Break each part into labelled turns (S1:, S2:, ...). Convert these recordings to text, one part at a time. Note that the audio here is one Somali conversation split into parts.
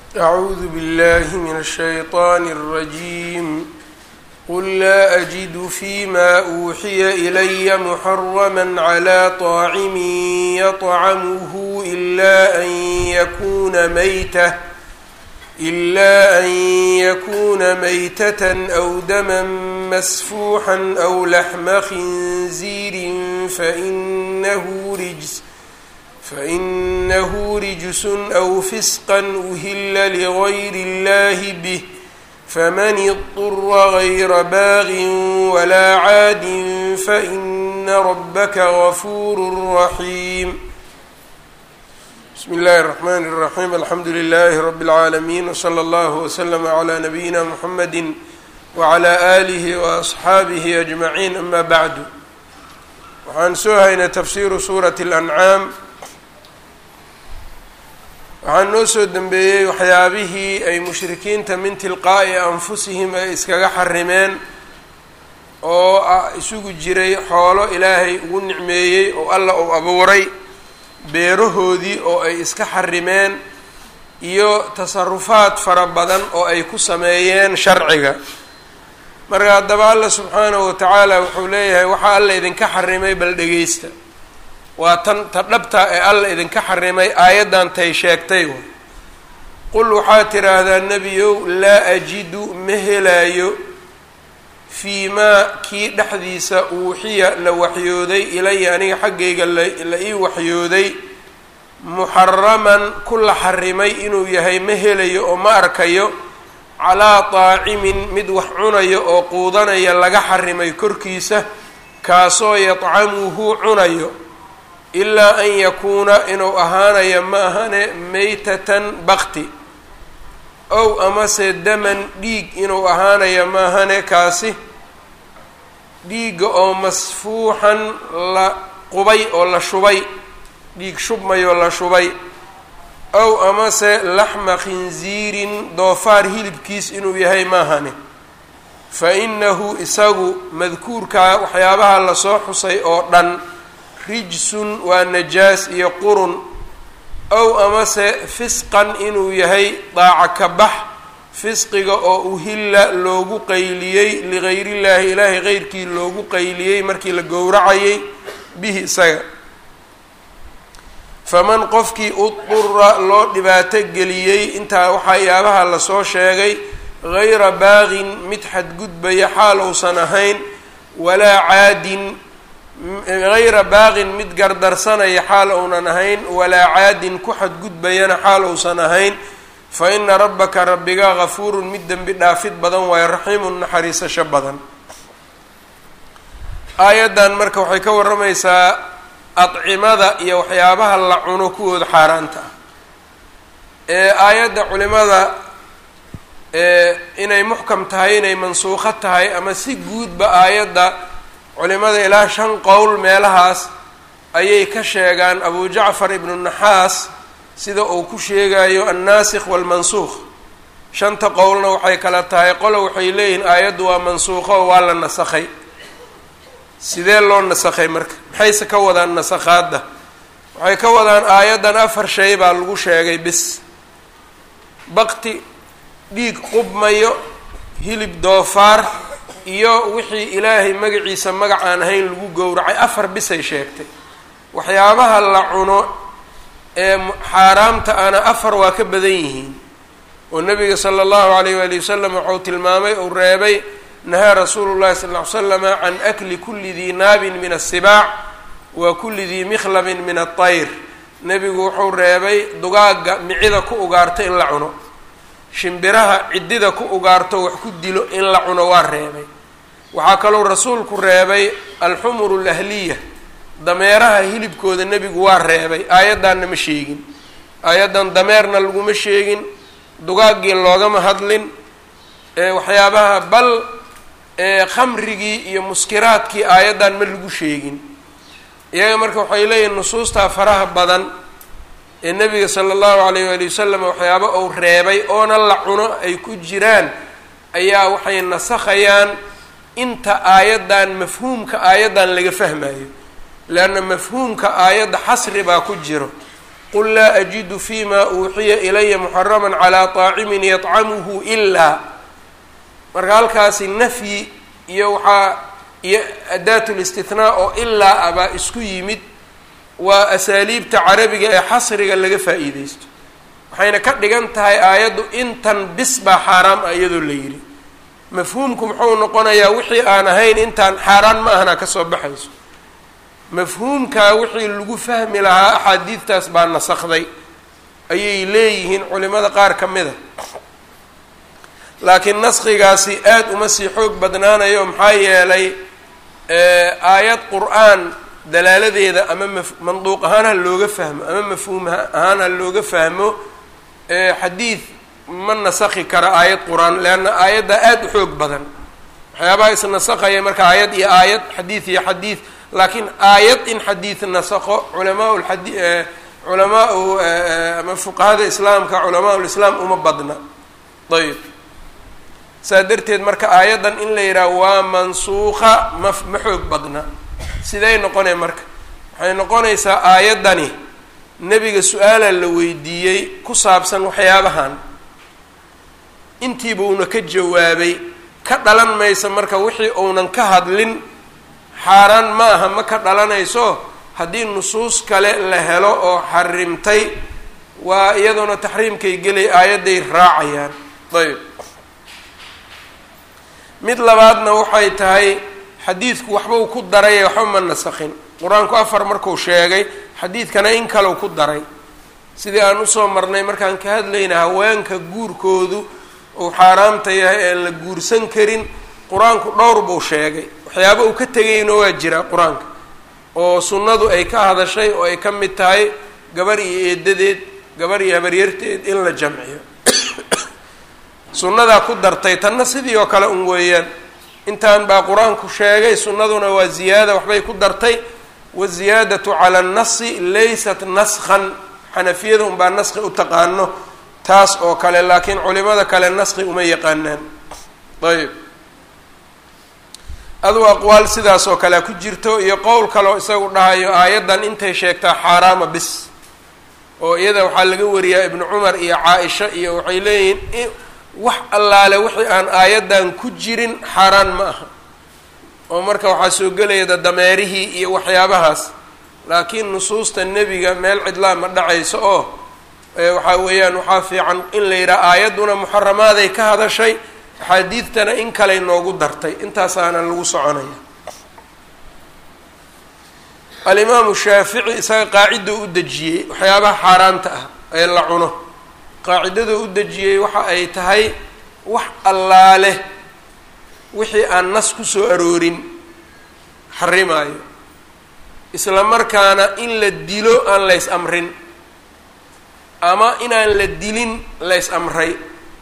S1: أعوذ بالله من الشيطان الرجيم قل لا أجد فيما أوحي إلي محرما على طاعم يطعمه إلا أن يكون ميتة إلا أن يكون ميتة أو دما مسفوحا أو لحم خنزير فإنه رجس فإنه رجس أو فسقا أهل لغير الله به فمن اضطر غير باغ ولا عاد فإن ربك غفور رحيم بسم الله الرحمن الرحيم الحمد لله رب العالمين وصلى الله وسلم على نبينا محمد وعلى آله وأصxaabihi أجمعين أما بعد waxaan soo haynay tafsiru suuraة الأنعاam waxaan noo soo dembeeyey waxyaabihii ay mushrikiinta min tilqaa'i anfusihim ay iskaga xarimeen oo isugu jiray xoolo ilaahay ugu nicmeeyey oo alla uu abuuray beerahoodii oo ay iska xarimeen iyo tasarufaad fara badan oo ay ku sameeyeen sharciga marka haddaba alla subxaanahu watacaala wuxuu leeyahay waxaa alla idinka xarimay bal dhegeysta waa tan ta dhabta ee alla idinka xarimay aayaddan tay sheegtay way qul waxaad tidhaahdaa nebiyow laa ajidu ma helaayo fii maa kii dhexdiisa uuxiya la waxyooday ilaya aniga xaggayga la ii waxyooday muxaraman ku la xarimay inuu yahay ma helayo oo ma arkayo calaa taacimin mid wax cunayo oo quudanaya laga xarimay korkiisa kaasoo yadcamuhu cunayo ilaa an yakuuna inuu ahaanayo ma ahane meytatan bakti ow amase daman dhiig inuu ahaanayo ma ahane kaasi dhiigga oo masfuuxan la qubay oo la shubay dhiig shubmayoo la shubay ow amase laxma khinziirin doofaar hilibkiis inuu yahay maahane fa inahu isagu madkuurkaa waxyaabaha lasoo xusay oo dhan rijsun waa najaas iyo qurun ow amase fisqan inuu yahay daaca ka bax fisqiga oo uhilla loogu qayliyey ligayriillaahi ilaahay qeyrkii loogu qayliyey markii la gowracayay bihi isaga faman qofkii udura loo dhibaato geliyey intaa waxayaabaha lasoo sheegay gayra baaqin mid xadgudbaya xaal uusan ahayn walaa caadin gayra baaqin mid gardarsanaya xaal uunan ahayn walaa caadin ku xadgudbayana xaal uusan ahayn fa ina rabbaka rabbiga gafuurun mid dembi dhaafid badan waayo raxiimun naxariisasho badan aayaddan marka waxay ka warramaysaa adcimada iyo waxyaabaha la cuno kuwooda xaaraanta ah ee aayadda culimada inay muxkam tahay inay mansuuqo tahay ama si guudba aayadda culimada ilaa shan qowl meelahaas ayay ka sheegaan abu jacfar ibnu naxaas sida uu ku sheegayo annaasikh waalmansuuq shanta qowlna waxay kala tahay qolo waxay leeyihiin aayaddu waa mansuuqo oo waa la nasakhay sidee loo nasakhay marka maxayse ka wadaan nasakhaadda waxay ka wadaan aayaddan afar shay baa lagu sheegay bis bakti dhiig qubmayo hilib doofaar iyo wixii ilaahay magaciisa magac aan ahayn lagu gowracay afar bisay sheegtay waxyaabaha la cuno ee xaaraamta ana afar waa ka badan yihiin oo nabiga sala allahu alayh waali wasalam wuxuu tilmaamay uu reebay nahaa rasuulu llahi sal ll ly slama can akli kuli dii naabin min asibaac wa kuli dii mikhlabin min atayr nebigu wuxuu reebay dugaagga micida ku ugaarto in la cuno shimbiraha ciddida ku ugaarto wax ku dilo in la cuno waa reebay waxaa kalou rasuulku reebay alxumuru alahliya dameeraha hilibkooda nebigu waa reebay aayaddanna ma sheegin aayaddan dameerna laguma sheegin dugaaggii loogama hadlin waxyaabaha bal khamrigii iyo muskiraadkii aayaddan ma lagu sheegin iyaga marka waxay leeyihin nusuustaa faraha badan ee nebiga sala allahu alayh waali wasalam waxyaaba uu reebay oona la cuno ay ku jiraan ayaa waxay nasakhayaan inta aayaddan mafhuumka aayaddan laga fahmayo leanna mafhuumka aayadda xasri baa ku jiro qul laa ajidu fima uuxiya ilaya muxaraman calaa طaacimin yطcamuhu ilaa marka halkaasi nafyi iyo waxaa iyo adaat listithnaa oo ilaa abaa isku yimid waa asaaliibta carabiga ee xasriga laga faa'iideysto waxayna ka dhigan tahay aayaddu intan bis baa xaaraam ah iyadoo la yidhi mafhuumku muxuu noqonayaa wixii aan ahayn intaan xaaraan ma ahna kasoo baxayso mafhuumkaa wixii lagu fahmi lahaa axaadiidtaas baa nasakday ayay leeyihiin culimada qaar ka mid a laakiin naskigaasi aada uma sii xoog badnaanayo maxaa yeelay aayad qur-aan dalaaladeeda ama ma manduuq ahaan ha looga fahmo ama mafhuum ahaan ha looga fahmo xadiid ma nasakhi kara aayad qur-aan leanna aayaddaa aada u xoog badan waxyaabaha isnasakaya marka aayad iyo aayad xadiid iyo xadiid laakiin aayad in xadiid nasakho culamaa ladi culamaau ama fuqahada islaamka culamaa lislaam uma badna ayb saa darteed marka aayaddan in la yidhaha waa mansuuqa ma ma xoog badna siday noqonay marka waxay noqonaysaa aayaddani nebiga su-aala la weydiiyey ku saabsan waxyaabahan intiiba uuna ka jawaabay ka dhalan maysa marka wixii uunan ka hadlin xaaraan ma aha ma ka dhalanayso haddii nusuus kale la helo oo xarimtay waa iyadoona taxriimkay gelay aayadday raacayaan ayb mid labaadna waxay tahay xadiidku waxbau ku daray waxba ma nasakhin qur-aanku afar marku sheegay xadiidkana in kalau ku daray sidii aan usoo marnay markaan ka hadlayna haweenka guurkoodu uu xaaraamta yahay ee la guursan karin qur-aanku dhowr buu sheegay waxyaaba uu ka tegayna waa jiraa qur-aanka oo sunnadu ay ka hadashay oo ay ka mid tahay gabar iyo eedadeed gabar iyo habaryarteed in la jamciyo sunnadaa ku dartay tanna sidii oo kale un weeyaan intaan baa qur-aanku sheegay sunnaduna waa ziyaada waxbay ku dartay waziyaadatu cala annasi laysat naskhan xanafiyada unbaa naski u taqaano taas oo kale laakiin culimada kale naski uma yaqaanaan ayb aduu aqwaal sidaas oo kalea ku jirto iyo qowl kaleo isagu dhahayo aayaddan intay sheegtaa xaaraama bis oo iyada waxaa laga wariyaa ibnu cumar iyo caa-isha iyo waxay leeyihiin wax allaale wixii aan aayaddan ku jirin xaaraan ma aha oo marka waxaa soo gelaya dameerihii iyo waxyaabahaas laakiin nusuusta nebiga meel cidlaa ma dhacayso oo waxaa weeyaan waxaa fiican in la yidhaha aayadduna muxaramaaday ka hadashay axaadiidtana in kaley noogu dartay intaasaana lagu soconaya alimaamu shaafici isaga qaacidda u dejiyey waxyaabaha xaaraanta ah ee la cuno qaacidada u dejiyey waxa ay tahay wax allaale wixii aan nas kusoo aroorin xarimaayo isla markaana in la dilo aan lays amrin ama inaan la dilin lays amray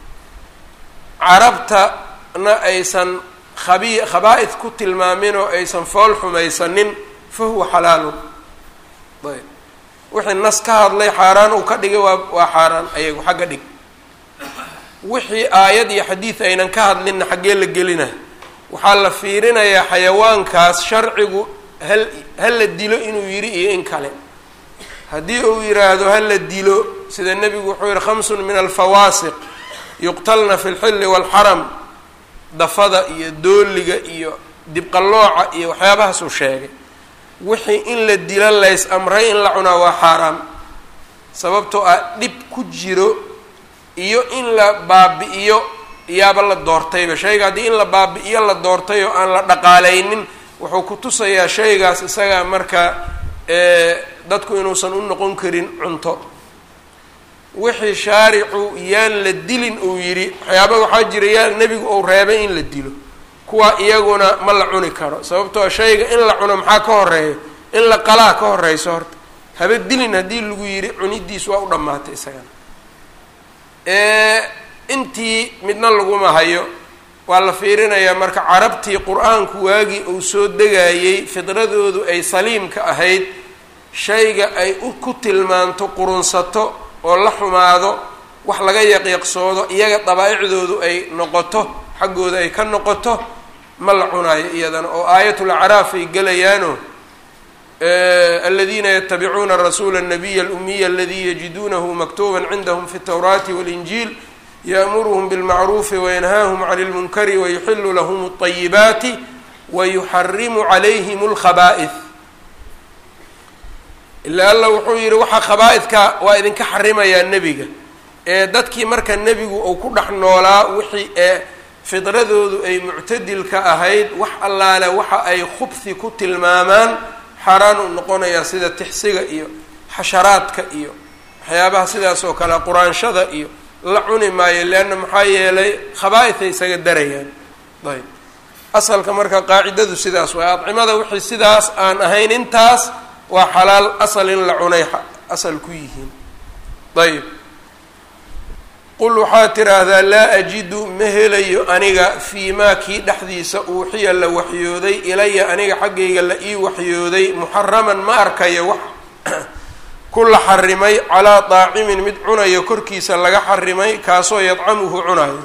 S1: carabtana aysan khabi khabaa-id ku tilmaamin oo aysan fool xumaysanin fa huwa xalaalun ayb wixii nas ka hadlay xaaraan uu ka dhigay waa waa xaaraan ayagu xagga dhig wixii aayad iyo xadiid aynan ka hadlinna xaggee la gelina waxaa la fiirinayaa xayawaankaas sharcigu hal ha la dilo inuu yidhi iyo in kale haddii uu yidhaahdo ha la dilo sida nebigu wuxuu yihi khamsun min alfawaasiq yuqtalna fi lxilli waalxaram dafada iyo dooliga iyo dibqallooca iyo waxyaabahaasuu sheegay wixii in la dilo lays amray in la cunaa waa xaaraam sababtoo ah dhib ku jiro iyo in la baabi-iyo iyaaba la doortayba shayga haddii in la baabi-iyo la doortay oo aan la dhaqaaleynin wuxuu ku tusayaa shaygaas isaga marka dadku inuusan u noqon karin cunto wixii shaaricu yaan la dilin uu yidhi waxyaaba waxaa jira yaa nebigu uu reebay in la dilo kuwa iyaguna ma la cuni karo sababtoo shayga in la cuno maxaa ka horeeya in la qalaa ka horeyso horta haba dilin haddii lagu yidhi cunidiis waa u dhammaatay isagana intii midna laguma hayo waa la fiirinayaa marka carabtii qur-aanku waagii uu soo degayey fidradoodu ay saliimka ahayd shayga ay ku tilmaanto qurunsato oo la xumaado wax laga yaqyaqsoodo iyaga dabaa-icdoodu ay noqoto xaggooda ay ka noqoto ma la cunaayo iyadana oo aayatul acraaf ay gelayaano aladiina yatabicuuna rasuula الnabiy اlumiya aladi yajiduunahu maktuba cindhm fi الtwraati wاlinjiil yأmuruhm bاlmacruufi wayanhaahum can اlmunkari wayuxilu lahm الطayibaati wayuxarimu calayhim اlkhaba'ih ila alla wuxuu yihi waxaa khabaa-idka waa idinka xarimayaa nebiga ee dadkii marka nebigu uu ku dhex noolaa wixii ee fidradoodu ay muctadilka ahayd wax allaale waxa ay khubhi ku tilmaamaan xaaraan uu noqonayaa sida tixsiga iyo xasharaadka iyo waxyaabaha sidaas oo kale quraanshada iyo la cuni maayo leanna maxaa yeelay khabaa-iday isaga darayaan ayb asalka marka qaacidadu sidaas waay adcimada wixii sidaas aan ahayn intaas waa xalaal asal in la cunay asal ku yihiin ayb qul waxaad tiraahdaa laa ajidu ma helayo aniga fii maa kii dhexdiisa uuxiya la waxyooday ilaya aniga xaggayga la ii waxyooday muxaraman ma arkayo wax ku la xarimay calaa daacimin mid cunayo korkiisa laga xarimay kaasoo yadcamuhu cunayo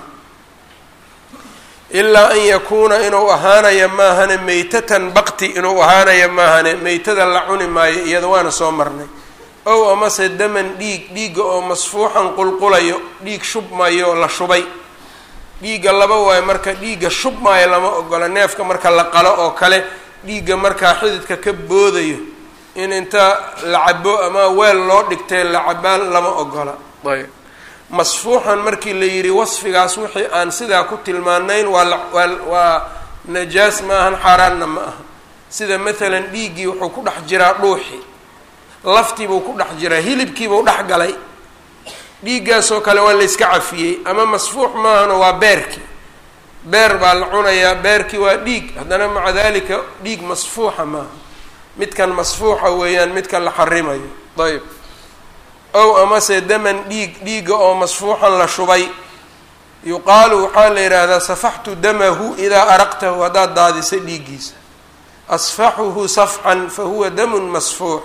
S1: ilaa an yakuuna inuu ahaanaya maahane meytatan bakti inuu ahaanaya maahane meytada la cuni maayo iyada waana soo marnay ow amase daman dhiig dhiigga oo masfuuxan qulqulayo dhiig shubmayo la shubay dhiigga laba waayo marka dhiigga shubmaayo lama ogola neefka marka la qalo oo kale dhiigga markaa xididka ka boodayo in inta la cabo ama weel loo dhigtay la cabaan lama ogola ayb masfuuxan markii la yidhi wasfigaas wixii aan sidaa ku tilmaanayn waa waa waa najaas ma ahan xaaraanna ma aha sida maalan dhiiggii wuxuu ku dhex jiraa dhuuxi laftiibuu ku dhex jiraa hilibkiibuu dhex galay dhiiggaasoo kale waa la yska cafiyey ama masfuux maahano waa beerkii beer baa la cunayaa beerkii waa dhiig haddana maca dalika dhiig masfuuxa maaha midkan masfuuxa weeyaan midka la xarimayo ayb ow amase daman dhiig dhiigga oo masfuuxan la shubay yuqaalu waxaa la yidhaahdaa safaxtu damahu idaa araqtahu haddaad daadisay dhiiggiisa asfaxuhu safxan fa huwa damun masfuux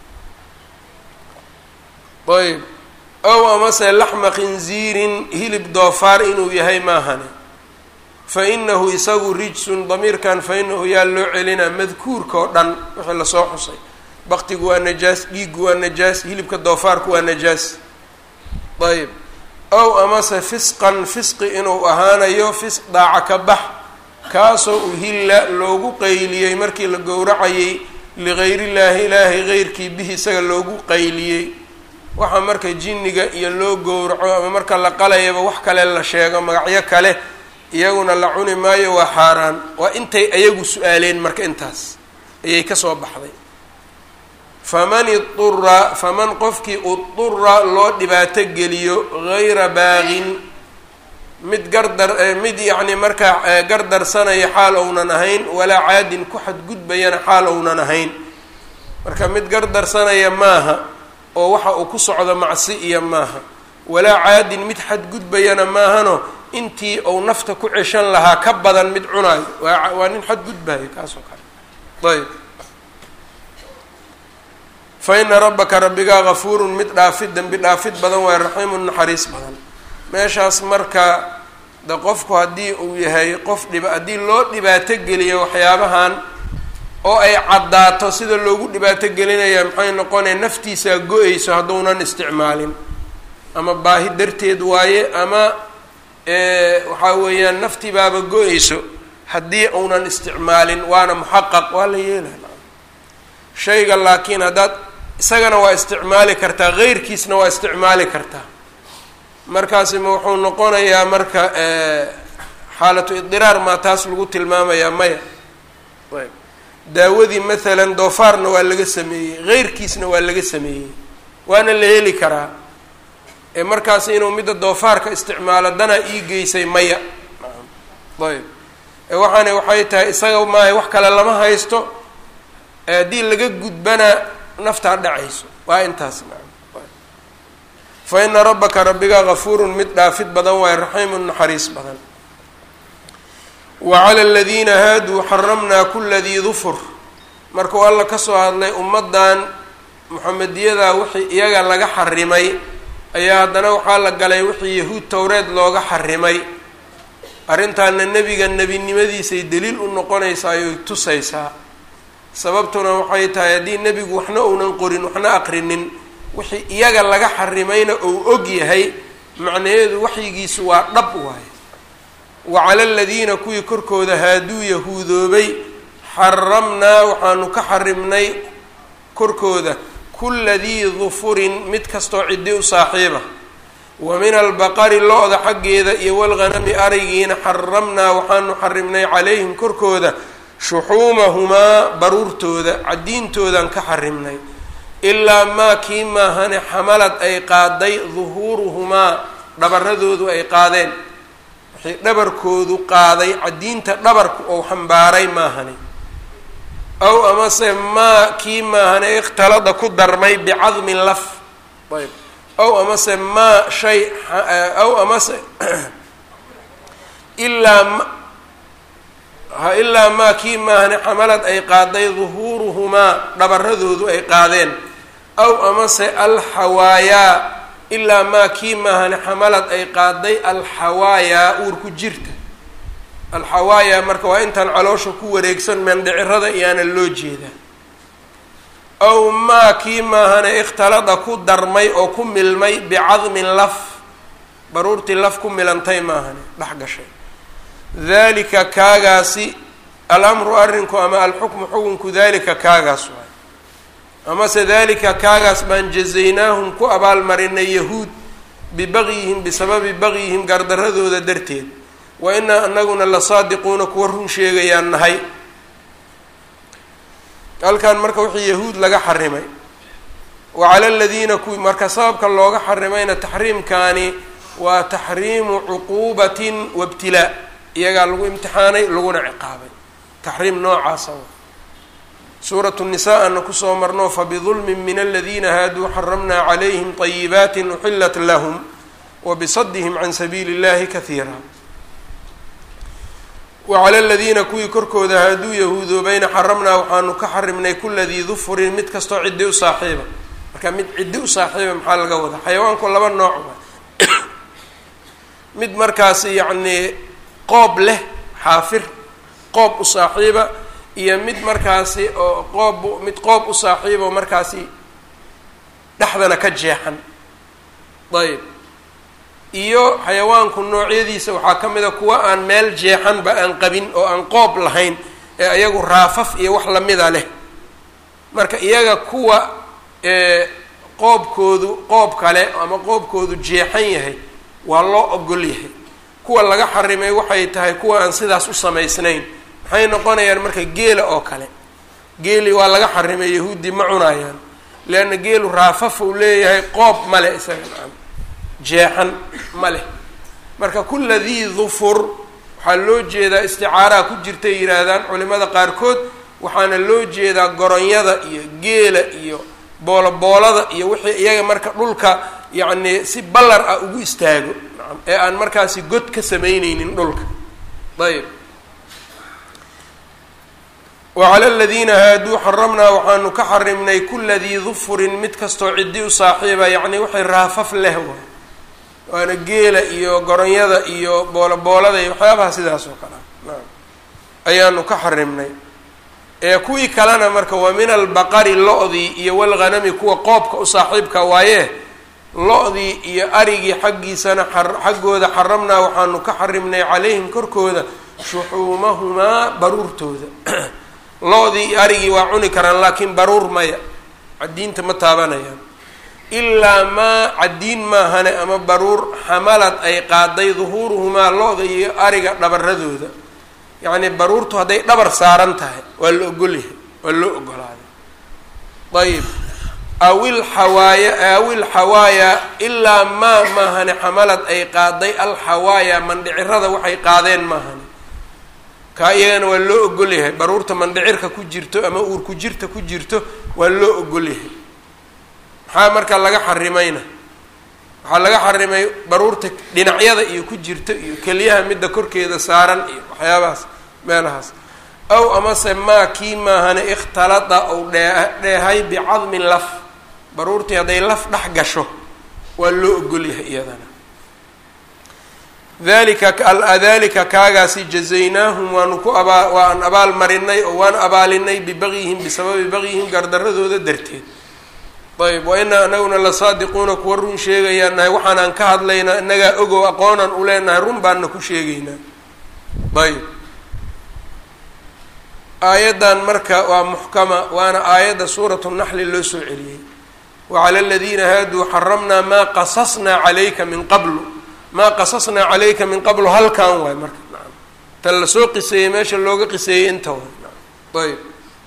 S1: ayb ow amase laxma khinziirin hilib doofaar inuu yahay maahane fa inahu isagu rijsun damiirkan fa inahu yaa loo celinaa madkuurka oo dhan wixii lasoo xusay baktigu waa najaas dhiiggu waa najaas hilibka doofaarku waa najaas ayb ow amase fisqan fisqi inuu ahaanayo fisq daaca ka bax kaasoo uhilla loogu qayliyey markii la gowracayay ligayriillaahi ilaahay geyrkii bihi isaga loogu qayliyey waxa marka jinniga iyo loo gowraco ama marka la qalayaba wax kale la sheego magacyo kale iyaguna la cuni maayo waa xaaraan waa intay ayagu su-aaleen marka intaas ayay kasoo baxday faman idura faman qofkii udura loo dhibaato geliyo gayra baaqin mid gardar mid yacni markaa gardarsanaya xaal ounan ahayn walaa caadin ku xadgudbayana xaal ounan ahayn marka mid gardarsanaya maaha oo waxa uu ku socdo macsi iyo maaha walaa caadin mid xadgudbayana maahano intii uu nafta ku ceshan lahaa ka badan mid cunaayo waa waa nin xadgudbayo kaas oo kale ayb fa ina rabbaka rabbigaa gafuurun mid dhaafid dembi dhaafid badan waayo raxiimun naxariis badan meeshaas marka de qofku haddii uu yahay qof dhiba haddii loo dhibaato geliyo waxyaabahan oo ay caddaato sida loogu dhibaato gelinaya maxay noqonaya naftiisaa go-eyso hadduunan isticmaalin ama baahi darteed waaye ama waxaa weeyaan naftii baaba go-eyso haddii uunan isticmaalin waana muxaqaq waa la yeelaa shayga laakiin haddaad isagana waa isticmaali kartaa geyrkiisna waa isticmaali kartaa markaasi ma wuxuu noqonayaa marka xaalatu idiraar maa taas lagu tilmaamayaa maya ayb daawadii maalan doofaarna waa laga sameeyey geyrkiisna waa laga sameeyey waana la heli karaa ee markaasi inuu midda doofaarka isticmaalo danaa ii geysay maya ayb waxaana waxay tahay isaga maaha wax kale lama haysto haddii laga gudbana naftaa dhacayso waa intaas fa ina rabbaka rabbigaa gafuurun mid dhaafid badan waayo raxiimun naxariis badan wa cala aladiina haaduu xaramnaa kula dii dufur markuu alla kasoo hadlay ummaddan muxamediyada wixii iyaga laga xarimay ayaa haddana waxaa la galay wixii yahuud towreed looga xarimay arrintaana nebiga nebinimadiisay daliil u noqonaysaa ayoy tusaysaa sababtuna waxay tahay haddii nebigu waxna uunan qorin waxna aqrinin wixii iyaga laga xarimayna uu og yahay macnaheedu waxyigiisu waa dhab waaye wa cala aladiina kuwii korkooda haaduu yahuudoobay xaramnaa waxaanu ka xarimnay korkooda kulla dii dufurin mid kastoo ciddi u saaxiiba wa min albaqari lo-da xaggeeda iyo walghanami arigiina xaramnaa waxaanu xarimnay calayhim korkooda shuxuumahumaa baruurtooda caddiintoodan ka xarimnay ilaa maa kii maahane xamalad ay qaaday duhuuruhumaa dhabaradoodu ay qaadeen waxay dhabarkoodu qaaday caddiinta dhabarku ou xambaaray maahane aw amase maa kii maahane ikhtalada ku darmay bicadmin laf ayb aw amase maa shay aw amase ilaa ma ha ilaa maa kii maahane xamalad ay qaaday duhuuruhumaa dhabaradoodu ay qaadeen aw amase alxawaayaa ilaa maa kii maahane xamalad ay qaaday alxawaayaa uurku jirta alxawaayaa marka waa intaan caloosha ku wareegsan meendhicirada iyaana loo jeedaa aw maa kii maahane ikhtalada ku darmay oo ku milmay bicadmin laf baruurtii laf ku milantay maahane dhex gashay dalika kaagaasi alamru arrinku ama alxukmu xukunku dalika kaagaas waay amase dalika kaagaas baan jazaynaahum ku abaalmarinay yahuud bibagyihim bisababi bagyihim gardaradooda darteed wa inaa anaguna la saadiquuna kuwa run sheegayaan nahay halkan marka wixii yahuud laga xarimay wa cala aladiina kuwi marka sababka looga xarimayna taxriimkaani waa taxriimu cuquubatin wabtilaa iyagaa lagu imtixaanay laguna ciqaabay taxriim noocaasa suuratu nisaa ana kusoo marno fabidulmin min aladiina haaduu xaramnaa calayhim طayibaati uxilat lahum wabisadihim can sabiili اllahi kahiira wacala aladiina kuwii korkooda haaduu yahuudoobayna xaramnaa waxaanu ka xarimnay kula dii dufurin mid kastoo ciddi u saaxiiba marka mid ciddi u saaxiiba maxaa laga wadaa xayawaanku laba nooc wa mid markaasi yacnii qoob leh xaafir qoob u saaxiiba iyo mid markaasi oo qoob mid qoob u saaxiiba oo markaasi dhexdana ka jeexan ayb iyo xayawaanku noocyadiisa waxaa ka mid a kuwa aan meel jeexanba aan qabin oo aan qoob lahayn ee iyagu raafaf iyo wax lamida leh marka iyaga kuwa qoobkoodu qoob kale ama qoobkoodu jeexan yahay waa loo ogol yahay kuwa laga xarimay waxay tahay kuwa aan sidaas u samaysnayn maxay noqonayaan marka geela oo kale geeli waa laga xarimay yahuudi ma cunayaan leanna geelu raafaf uu leeyahay qoob male isaga nacam jeexan ma leh marka kula dii dufur waxaa loo jeedaa isticaaraha ku jirtay yihaahdaan culimada qaarkood waxaana loo jeedaa goronyada iyo geela iyo booloboolada iyo wixii iyaga marka dhulka yacni si ballar ah ugu istaago nacam ee aan markaasi god ka samayneynin dhulka ayb wacala aladiina haaduu xaramnaa waxaanu ka xarimnay kula dii dufurin mid kastoo ciddi u saaxiiba yacni waxay raafaf leh waay waana geela iyo goronyada iyo booloboolada iyo waxyaabaha sidaas oo kale naam ayaanu ka xarimnay ee kuwii kalena marka waa min albaqari lo-dii iyo walghanami kuwa qoobka u saaxiibka waaye lo-dii iyo arigii xaggiisana xaggooda xaramnaa waxaanu ka xarimnay calayhim korkooda shuxuumahumaa baruurtooda lo-dii iyo arigii waa cuni karaan laakiin baruur maya caddiinta ma taabanayaan ilaa maa caddiin maahane ama baruur xamalad ay qaaday duhuuruhumaa lo-da iyo ariga dhabaradooda yacnii baruurtu hadday dhabar saaran tahay waa la ogolyahay waa loo ogolaaday ayib awil xawaaya awil xawaaya ilaa maa maahane xamalad ay qaaday alxawaaya mandhicirada waxay qaadeen maahane kaa iyagana waa loo ogolyahay baruurta mandhicirka ku jirto ama uurku jirta ku jirto waa loo ogolyahay maxaa marka laga xarimayna waxaa laga xarimay baruurta dhinacyada iyo ku jirta iyo keliyaha midda korkeeda saaran iyo waxyaabahaas meelahaas aw amase maa kii maahane ikhtalada ou dhee dheehay bicadmin laf baruurtii hadday laf dhex gasho waa loo ogolyahay iyadana dalika dalika kaagaasi jazaynaahum waanu ku abaa waan abaal marinay oo waan abaalinay bibagyihim bisababi bagyihim gardaradooda darteed ayb wa inaa anaguna la saadiquuna kuwa run sheegayaan nahay waxaanaan ka hadlaynaa inagaa ogow aqoonaan u leenahay run baanna ku sheegaynaa ayb aayaddan marka waa muxkama waana aayadda suuratu naxli loo soo celiyey wacala aladiina haaduu xaramnaa maa qasasnaa calayka min qablu maa qasasnaa calayka min qablu halkan waay marka naam ta lasoo qiseeyey meesha looga qiseeyey inta waay naam ayb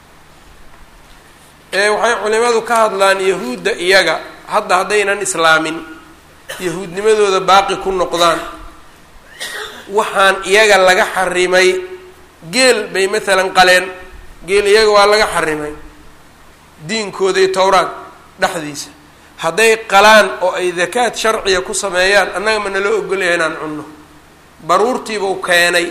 S1: waxay culimadu ka hadlaan yahuudda iyaga hadda haddaynan islaamin yahuudnimadooda baaqi ku noqdaan waxaan iyaga laga xarimay geel bay maalan qaleen geel iyaga waa laga xarimay diinkooda iyo towraad dhexdiisa hadday qalaan oo ay dakaad sharciya ku sameeyaan annaga ma naloo ogolyahay inaan cunno baruurtiibuu keenay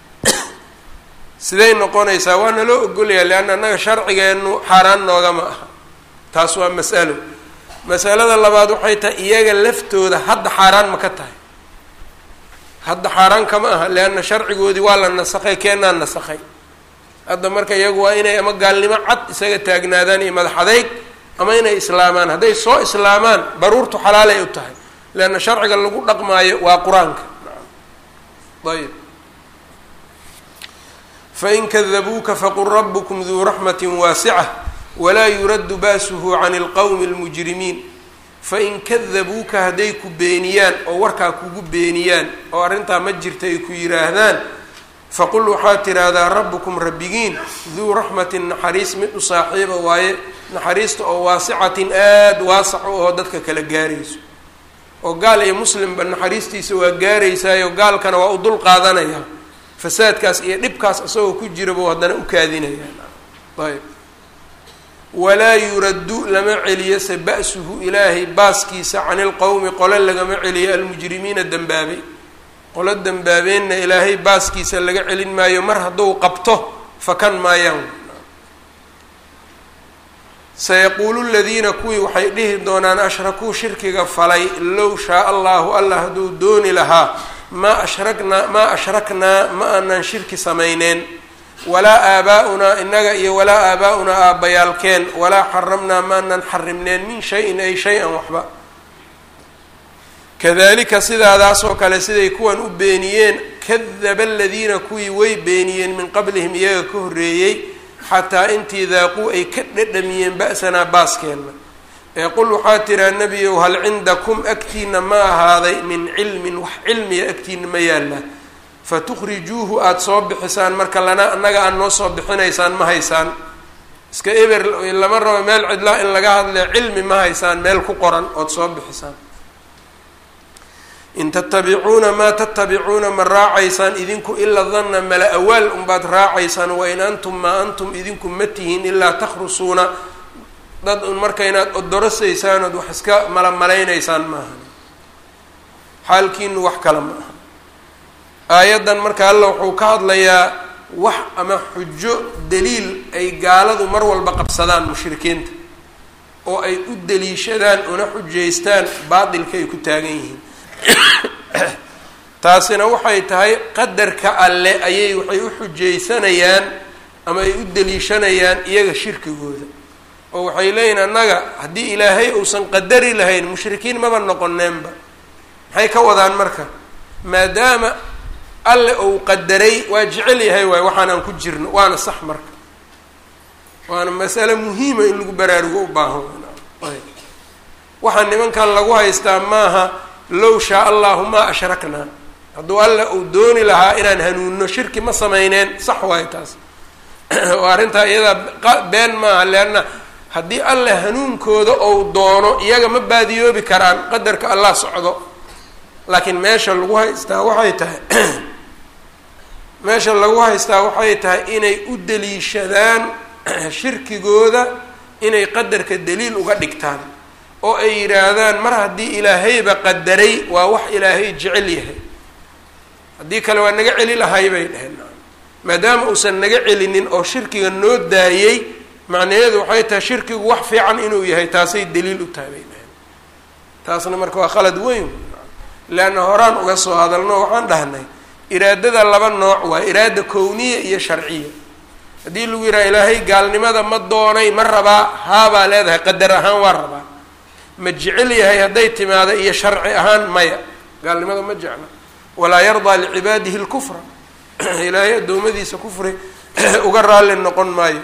S1: siday noqonaysaa waa naloo ogolyahay leanna annaga sharcigeennu xaaraan noogama aha taas waa mas'alo masalada labaad waxay tahay iyaga laftooda hadda xaaraan ma ka tahay hadda xaaraan kama aha leanna sharcigoodii waa la nasakhay keenaa nasakhay hadda marka iyagu waa inay ama gaalnimo cad isaga taagnaadaan iyo madax adeyg ama inay islaamaan hadday soo islaamaan baruurtu xalaalay u tahay leanna sharciga lagu dhaqmaayo waa qur-aanka ayb fain kadabuuka faqul rabbukum duu raxmati waasica walaa yuraddu baasuhu can ilqowmi اlmujrimiin fain kadabuuka hadday ku beeniyaan oo warkaa kugu beeniyaan oo arrintaa ma jirta ay ku yidhaahdaan faqul waxaad tidhaahdaa rabbukum rabbigiin duu raxmatin naxariis mid u saaxiiba waaye naxariista oo waasicatin aada waasac u oo dadka kala gaarayso oo gaal iyo muslimba naxariistiisa waa gaaraysaayo gaalkana waa u dul qaadanayaa fasaadkaas iyo dhibkaas isagoo ku jirabuu haddana u kaadinayaa ayb walaa yuraddu lama celiyo se ba-suhu ilaahay baaskiisa cani ilqowmi qole lagama celiyo almujrimiina dembaabay qolo dembaabeenna ilaahay baaskiisa laga celin maayo mar hadduu qabto fakan maayaan sayaquulu ladiina kuwii waxay dhihi doonaan ashrakuu shirkiga falay low shaa allahu allah hadduu dooni lahaa maa ashraknaa maa ashraknaa ma aanan shirki samayneen walaa aabaa-unaa innaga iyo walaa aabaa-unaa aabbayaalkeen walaa xaramnaa maanan xarimneen min shay-in ay shay-an waxba kadalika sidaadaasoo kale siday kuwan u beeniyeen kadaba aladiina kuwii way beeniyeen min qablihim iyaga ka horreeyey xataa intii daaquu ay ka dhadhamiyeen ba-sanaa baaskeenna ee qul waxaa tiraa nebiyow hal cindakum agtiina ma ahaaday min cilmin wax cilmiya agtiina ma yaallaa fatukhrijuuhu aada soo bixisaan marka lana annaga aad noo soo bixinaysaan ma haysaan iska eber lama rabo meel cidlaa in laga hadle cilmi ma haysaan meel ku qoran ood soo bixisaan in tatabicuuna maa tatabicuuna ma raacaysaan idinku ila danna mala awaal unbaad raacaysaan wain antum maa antum idinku ma tihiin ilaa takhrusuuna dad un marka inaad odorasaysaan ood wax iska malamaleynaysaan maaha xaalkiinu wax kale ma aha aayaddan marka alla wuxuu ka hadlayaa wax ama xujo daliil ay gaaladu mar walba qabsadaan mushrikiinta oo ay u daliishadaan una xujaystaan baatilka ay ku taagan yihiin taasina waxay tahay qadarka alle ayay waxay u xujaysanayaan ama ay u daliishanayaan iyaga shirkigooda oo waxay leeyihin annaga haddii ilaahay uusan qadari lahayn mushrikiin maba noqoneenba maxay ka wadaan marka maadaama alle uu qadaray waa jecel yahay waay waxaanaan ku jirno waana sax marka waana masale muhiima in lagu baraarugo u baahan waxaa nimankan lagu haystaa maaha low shaa allahu maa ashraknaa hadduu alle uu dooni lahaa inaan hanuunno shirki ma sameyneen sax waayo taas oo arrintaa iyadaa been maaha leanna haddii alle hanuunkooda ou doono iyaga ma baadiyoobi karaan qadarka allah socdo laakiin meesha lagu haystaa waxay tahay meesha lagu haystaa waxay tahay inay u daliishadaan shirkigooda inay qadarka daliil uga dhigtaan oo ay yidhaahdaan mar haddii ilaahayba qadaray waa wax ilaahay jecel yahay haddii kale waa naga celi lahay bay dheheen maadaama uusan naga celinin oo shirkiga noo daayey macnaheedu waxay tahay shirkigu wax fiican inuu yahay taasay daliil u tahay bay dheheen taasna marka waa khalad weyn leanna horaan uga soo hadalno waxaan dhahnay iraadada laba nooc waa iraada kowniya iyo sharciya haddii lagu yidhaha ilaahay gaalnimada ma doonay ma rabaa haabaa leedahay qadar ahaan waa rabaa ma jecel yahay hadday timaado iyo sharci ahaan maya gaalnimada ma jecla walaa yardaa licibaadihi lkufra ilaahay addoommadiisa kufri uga raalli noqon maayo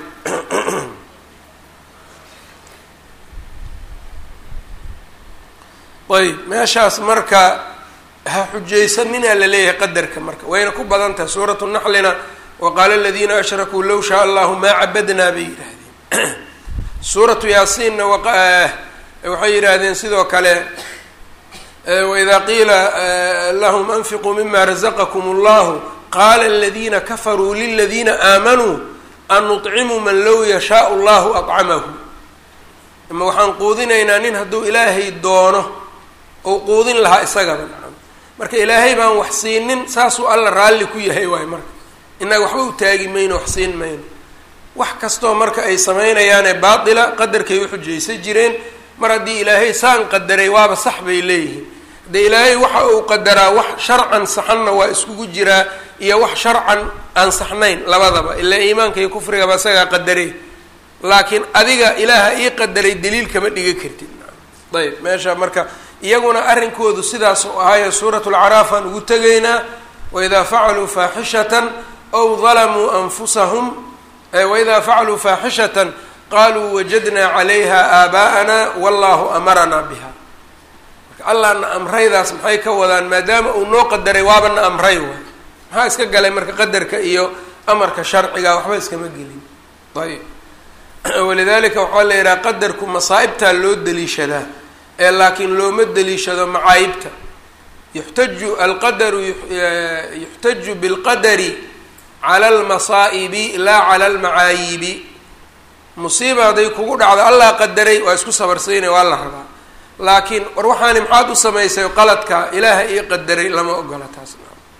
S1: ayb meeshaas marka ha xujaysaninaa la leeyahay qadarka marka wayna ku badan tahay suuratu naxlina waqaala aladiina ashrakuu low shaa allahu maa cabadnaa bay yidhaahdeen suuratu yaasiinna waxay yidhaahdeen sidoo kale waidaa qiila lahum anfiquu mima razaqakum allahu qaala aladiina kafaruu liladiina aamanuu an nuطcimu man low yashaau allahu acamahu ama waxaan quudinaynaa nin hadduu ilaahay doono ou quudin lahaa isagaba nacam marka ilaahay baan wax siinin saasuu alla raalli ku yahay waayo marka innaga waxba u taagi mayno wax siin mayno wax kastoo marka ay samaynayaanee baatila qadarkay uxujaysan jireen mar haddii ilaahay saan qadaray waaba sax bay leeyihiin haddee ilaahay waxa uu qadaraa wax sharcan saxanna waa iskugu jiraa iyo wax sharcan aan saxnayn labadaba ilaa iimaanka iyo kufrigaba isagaa qadarey laakiin adiga ilaaha ii qadaray daliil kama dhiga kartid ayb meesha marka iyaguna arrinkoodu sidaas u ahaayo suuratu lcaraaf aan ugu tegaynaa waidaa facaluu faaxishatan aw dalamuu anfusahum waidaa facaluu faaxishatan qaluu wajadnaa calayha aabaa'ana wallahu amaranaa biha marka allahna amraydaas maxay ka wadaan maadaama uu noo qadaray waaba na amray waay maxaa iska galay marka qadarka iyo amarka sharciga waxba iskama gelin ayb walidalika waxaa la yidhaha qadarku masaa'ibtaa loo daliishadaa ee laakiin looma daliishado macaayibta yuxtaju alqadaru yuxtaju bilqadari cala almasaa'ibi laa cala almacaayibi musiiba hadday kugu dhacdo allah qadaray waa isku sabarsiinay waa la rabaa laakiin war waxaani maxaad u samaysay qaladka ilaaha ii qadaray lama ogola taas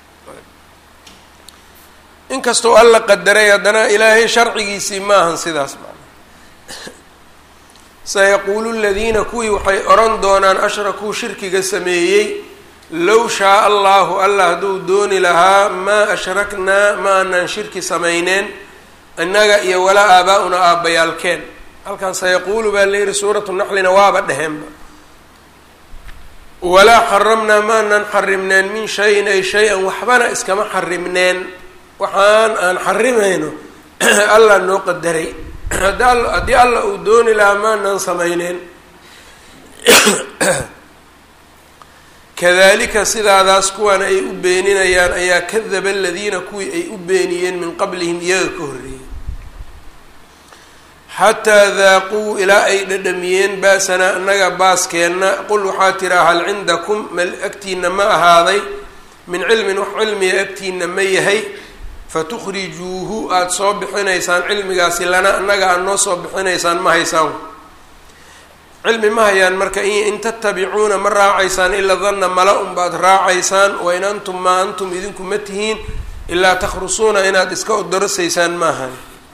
S1: inkastoo alla qadaray haddana ilaahay sharcigiisii maahan sidaas maa sayaquulu ladiina kuwii waxay odhan doonaan ashrakuu shirkiga sameeyey low shaaa allahu allah hadduu dooni lahaa maa ashraknaa ma aanaan shirki samayneen innaga iyo walaa aabaa-una aabbayaalkeen halkan sayaquulu baa la yihi suuratu naxlina waaba dheheenba walaa xaramnaa ma aanaan xarimneen min shayin ay shay-an waxbana iskama xarimneen waxaan aan xarimayno allah noo qadaray haddii alla uu dooni lahaa maanaan samayneen kadalika sidaadaas kuwan ay u beeninayaan ayaa kadaba aladiina kuwii ay u beeniyeen min qablihim iyaga ka horreeyey xataa daaquu ilaa ay dhadhamiyeen baasanaa annaga baaskeenna qul waxaa tiraa hal cindakum mal agtiina ma ahaaday min cilmin wax cilmiga agtiina ma yahay fatukhrijuuhu aada soo bixinaysaan cilmigaasi lana annaga aada noo soo bixinaysaan ma haysaan cilmi ma hayaan marka in tatabicuuna ma raacaysaan ilaa danna mala un baad raacaysaan wain antum maa antum idinku ma tihiin ilaa takhrusuuna inaad iska odorasaysaan maahan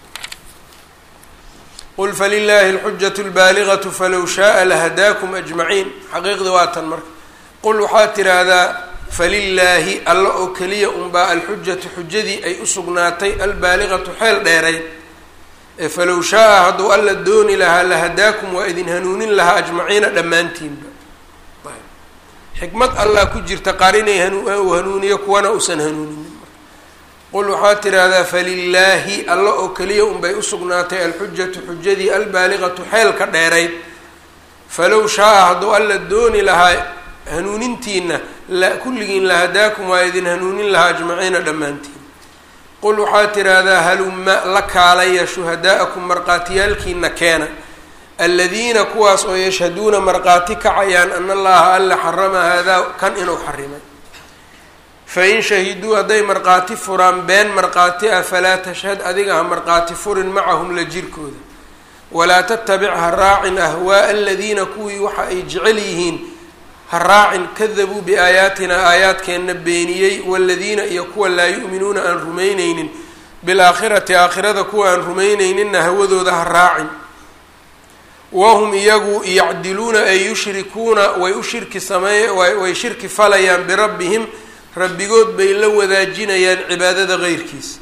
S1: qul falilaahi alxujatu lbaaligatu falow shaaa lahadaakum ajmaciin xaqiiqdi waa tan marka qul waxaad tiraahdaa falilaahi alla oo keliya unbaa alxujatu xujadii ay u sugnaatay albaaligatu xeel dheerayd ee falow shaa-a hadduu alla dooni lahaa lahadaakum waa idin hanuunin lahaa ajmaciina dhammaantiinba xikmad allah ku jirta qaar inay hanu hanuuniyo kuwana uusan hanuuninin qul waxaad tidhaahdaa falilaahi alla oo keliya unbay usugnaatay alxujatu xujadii albaaligatu xeelka dheerayd falow shaa-a hadduu alla dooni lahaa hanuunintiina la kulligiin lahadaakum waa idin hanuunin lahaa ajmaciina dhammaantiin qul waxaad tidhaahdaa halumma la kaalaya shuhadaa'akum markhaatiyaalkiina keena aladiina kuwaas oo yashhaduuna markhaati kacayaan ana allaha alla xarama haadaa kan inuu xarimay fain shahiduu hadday markhaati furaan been markhaati ah falaa tashhad adiga ha markhaati furin macahum la jirkooda walaa tattabic ha raacin ahwaa'a aladiina kuwii waxa ay jecel yihiin ha raacin kadabuu biaayaatina aayaadkeenna beeniyey waladiina iyo kuwa laa yu'minuuna aan rumayneynin bilaakhirati aakhirada kuwa aan rumayneyninna hawadooda ha raacin wahum iyagu yacdiluuna ay yushrikuuna way u shirki sameey way shirki falayaan birabbihim rabbigood bay la wadaajinayaan cibaadada qeyrkiisa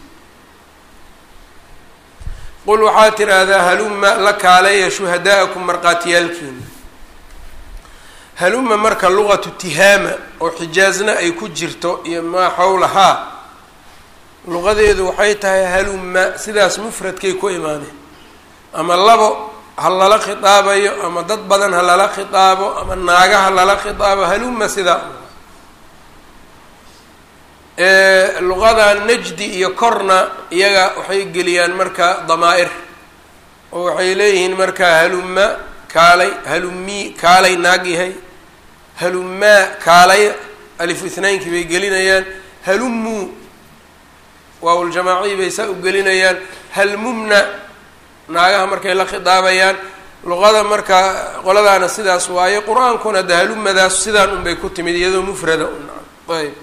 S1: qul waxaad tidhaahdaa haluma la kaaleeya shuhadaa'akum markhaatiyaalkiina haluma marka luqatu tihaama oo xijaazna ay ku jirto iyo maa xowlahaa luqadeedu waxay tahay haluma sidaas mufradkay ku imaaneen ama labo ha lala khitaabayo ama dad badan ha lala khitaabo ama naaga ha lala khitaabo haluma sidaa luqada najdi iyo korna iyaga waxay geliyaan marka damaa-ir oo waxay leeyihiin marka haluma kaalay halumii kaalay naag yahay halumaa kaalay alifu ithnaynkii bay gelinayaan halumuu waawuljamaaciyi bay saa u gelinayaan halmumna naagaha markay la khidaabayaan luqada marka qoladaana sidaas waaye qur-aankuna de halumadaas sidaan unbay ku timid iyadoo mufrada un ayb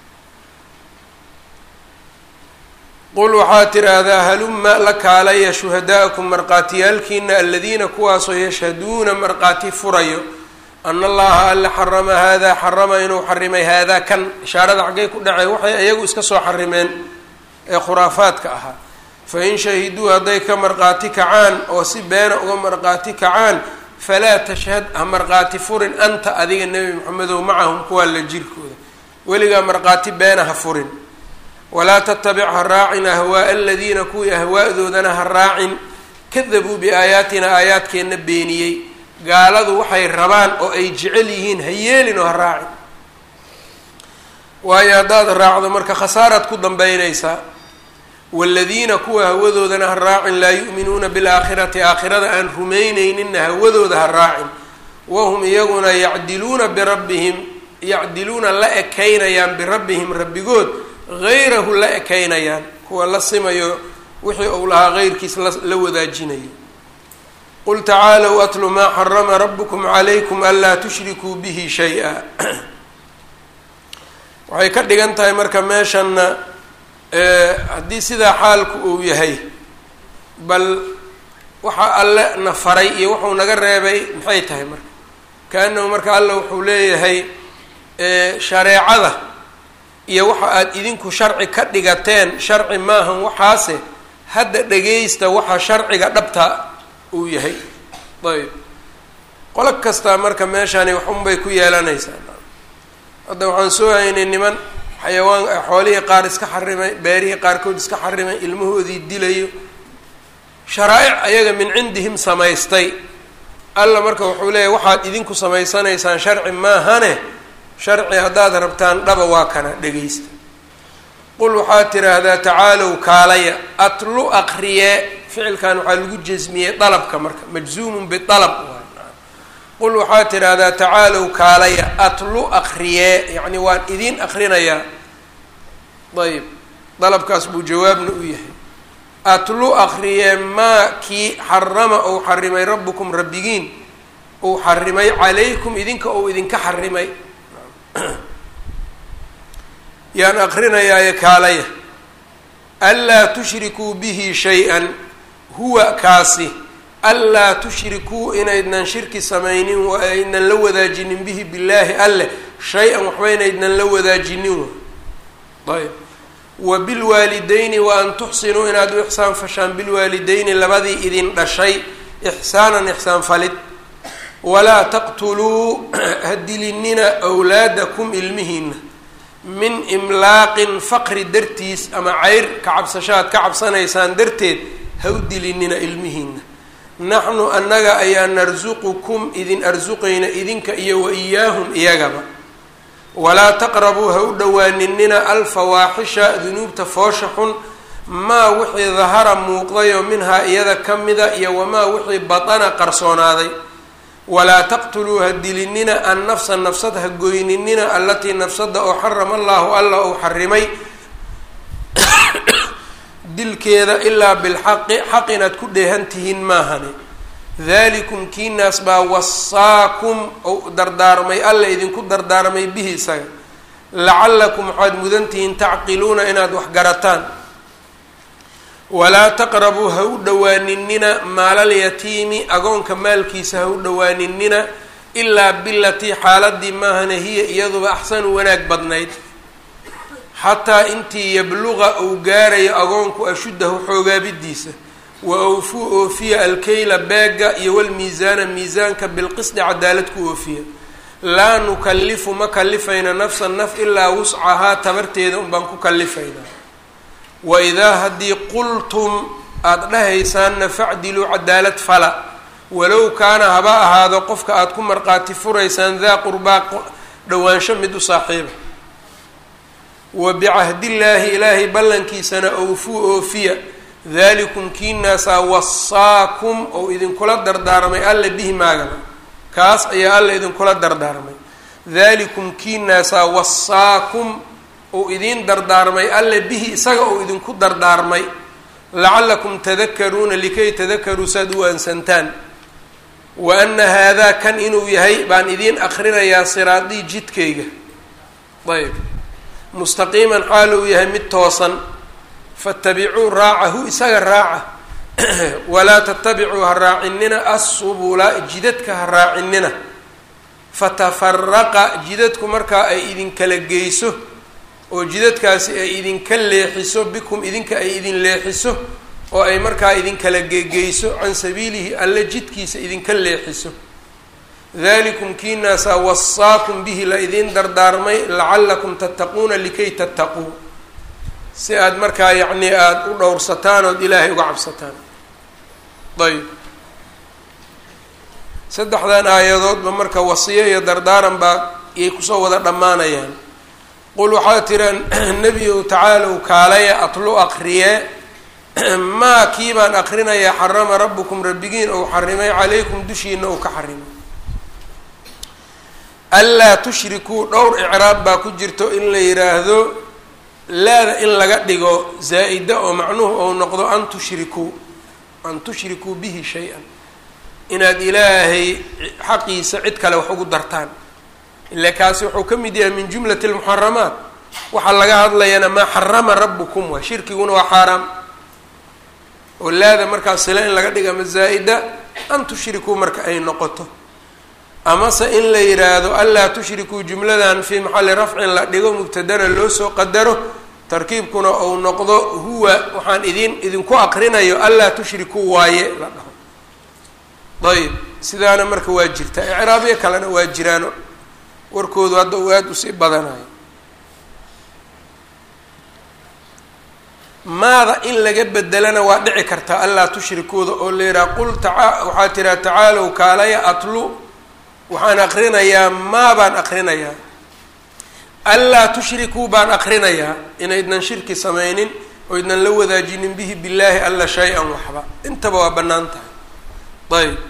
S1: qul waxaad tidhaahdaa haluma la kaalaya shuhadaa'akum markhaatiyaalkiina aladiina kuwaasoo yashhaduuna markhaati furayo ana allaha alla xarama haadaa xarama inuu xarimay haadaa kan ishaarada xaggay ku dhacay waxay iyagu iska soo xarimeen ee khuraafaadka ahaa fain shahiduu hadday ka markhaati kacaan oo si beena uga markhaati kacaan falaa tashhad ha markhaati furin anta adiga nebi maxamedow macahum kuwaa la jirkooda weligaa markhaati beena ha furin walaa tattabic ha raacin ahwaaa aladiina kuwii ahwaadoodana ha raacin kadabuu biaayaatina aayaadkeenna beeniyey gaaladu waxay rabaan oo ay jecel yihiin ha yeelin oo ha raacin waayo haddaad raacdo marka khasaaraad ku dambeynaysaa waaladiina kuwa hawadoodana ha raacin laa yu'minuuna bilaakhirati aakhirada aan rumayneyninna hawadooda ha raacin wahum iyaguna yacdiluuna birabbihim yacdiluuna la ekaynayaan birabbihim rabbigood hayrahu la ekaynayaan kuwa la simayo wixii uu lahaa heyrkiis la wadaajinayo qul tacaalow atlu maa xarama rabukum calaykum anlaa tushrikuu bihi shay-a waxay ka dhigan tahay marka meeshanna haddii sidaa xaalku uu yahay bal waxa alle na faray iyo wuxuu naga reebay maxay tahay marka kaanahu marka alla wuxuu leeyahay shareecada iyo waxa aada idinku sharci ka dhigateen sharci maahan waxaase hadda dhageysta waxa sharciga dhabta uu yahay ayb qolo kastaa marka meeshani waxunbay ku yeelanaysaa hadda waxaan soo haynay niman xayawaan xoolihii qaar iska xarimay beerihii qaarkood iska xarimay ilmahoodii dilayo sharaa-ic ayaga min cindihim samaystay alla marka wuxuu leeyahy waxaad idinku samaysanaysaan sharci maahane sharci haddaad rabtaan dhaba waa kana dhegeysta qul waxaad tidhaahdaa tacaalow kaalaya atlu aqriye ficilkan waxaa lagu jasmiyey dalabka marka majzuumun bialab qul waxaad tidhaahdaa tacaalow kaalaya atlu aqriye yacni waan idiin akrinayaa ayb dalabkaas buu jawaabna u yahay atlu aqriye maa kii xarama ou xarimay rabbukum rabbigiin uu xarimay calaykum idinka ou idinka xarimay yaan aqrinayaaye kaalaya anlaa tushrikuu bihi shay-an huwa kaasi anlaa tushrikuu inaydnan shirki samaynin wa aydnan la wadaajinin bihi billaahi alleh shay-an waxba inaydnan la wadaajinin ayb wa bilwaalideyni wa an tuxsinuu inaad u ixsaan fashaan bilwaalideyni labadii idin dhashay ixsaanan ixsaan falid walaa taqtuluu ha dilinina wlaadakum ilmihiina min imlaaqin faqri dartiis ama ceyr ka cabsashaad ka cabsanaysaan darteed ha u dilinina ilmihiina naxnu annaga ayaa narsuqukum idin arsuqayna idinka iyo wa iyaahum iyagaba walaa taqrabuu ha u dhowaaninina alfawaaxisha dunuubta foosha xun maa wixii dahara muuqdayoo minhaa iyada ka mida iyo wamaa wixii batana qarsoonaaday walaa taqtuluu ha dilinina an nafsa nafsad ha goyninina allatii nafsada oo xarama allaahu alla uu xarimay dilkeeda ilaa bilxaqi xaq inaad ku dheehan tihiin maahani dalikum kiinaas baa wasaakum ou dardaarmay alla idinku dardaarmay bihi isaga lacallakum waxaad mudan tihiin tacqiluuna inaad wax garataan walaa taqrabuu ha u dhowaaninina maalalyatiimi agoonka maalkiisa ha u dhowaaninina ilaa bilatii xaaladii maahana hiya iyaduba axsanu wanaag badnayd xataa intii yabluqa uu gaarayo agoonku ashuddahu xoogaabidiisa wa awfuu oofiya alkeyla beega iyo walmiisaana miisaanka bilqisdi cadaalad ku oofiya laa nukallifu ma kalifayna nafsan naf ilaa wuscahaa tabarteeda unbaan ku kalifaynaa wa idaa haddii qultum aada dhahaysaanna facdiluu cadaalad fala walow kaana haba ahaado qofka aada ku marqaati furaysaan daa qurbaa dhowaansho mid u saaxiiba wa bicahdillaahi ilaahay ballankiisana awfuu oofiya dalikum kiinaasaa wasaakum ou idinkula dardaarmay alla bihi maagaba kaas ayaa alla idinkula dardaarmay dalikum kiinaasaa wasaakum ou idiin dardaarmay alla bihi isaga ou idinku dardaarmay lacallakum tadakaruuna likay tadakaruu saad u aansantaan wa ana haadaa kan inuu yahay baan idiin akrinayaa siraadii jidkayga ayb mustaqiiman xaal uu yahay mid toosan fatabicuu raacahu isaga raaca walaa tatabicuu ha raacinina assubula jidadka ha raacinina fatafaraqa jidadku markaa ay idinkala geyso oo jidadkaasi ay idinka leexiso bikum idinka ay idin leexiso oo ay markaa idinkala gegeyso can sabiilihi alle jidkiisa idinka leexiso dalikum kiinaasaa wasaakum bihi la idiin dardaarmay lacallakum tattaquuna likay tattaquu si aada markaa yacnii aada u dhowrsataan ood ilaahay uga cabsataan ayb saddexdan aayadoodba marka wasiyo iyo dardaaran baa iyay kusoo wada dhammaanayaan qul waxaa tiraan nebiyow tacaalow kaalaya atlu aqriye maa kii baan aqrinayaa xarama rabbukum rabbigiin ou xarimay calaykum dushiina ou ka xarimay anlaa tushrikuu dhowr icraab baa ku jirto in la yidhaahdo laada in laga dhigo zaa-ida oo macnuhu ou noqdo an tushrikuu an tushrikuu bihi shay-an inaad ilaahay xaqiisa cid kale wax ugu dartaan ila kaasi wuxuu ka mid yahay min jumlati lmuxaramaat waxaa laga hadlayana maa xarama rabbukum waa shirkiguna waa xaaraam oo laada markaa sila in laga dhiga ama zaa-ida an tushrikuu marka ay noqoto amase in la yidhaahdo anlaa tushrikuu jumladan fii maxalli rafcin la dhigo mubtadana loo soo qadaro tarkiibkuna ou noqdo huwa waxaan idin idinku aqrinayo anlaa tushrikuu waaye la dhaho ayb sidaana marka waa jirta icraabyo kalena waa jiraan warkoodu hadda uu aada usii badanayo maada in laga bedelana waa dhici kartaa allaa tushrikuuda oo la yidhaha qul taa waxaa tiraa tacaalow kaalaya atlu waxaan aqrinayaa maa baan aqrinayaa anlaa tushrikuu baan aqrinayaa inaydnan shirki samaynin oo idnan la wadaajinin bihi billaahi alla shay-an waxba intaba waa bannaan tahay ayb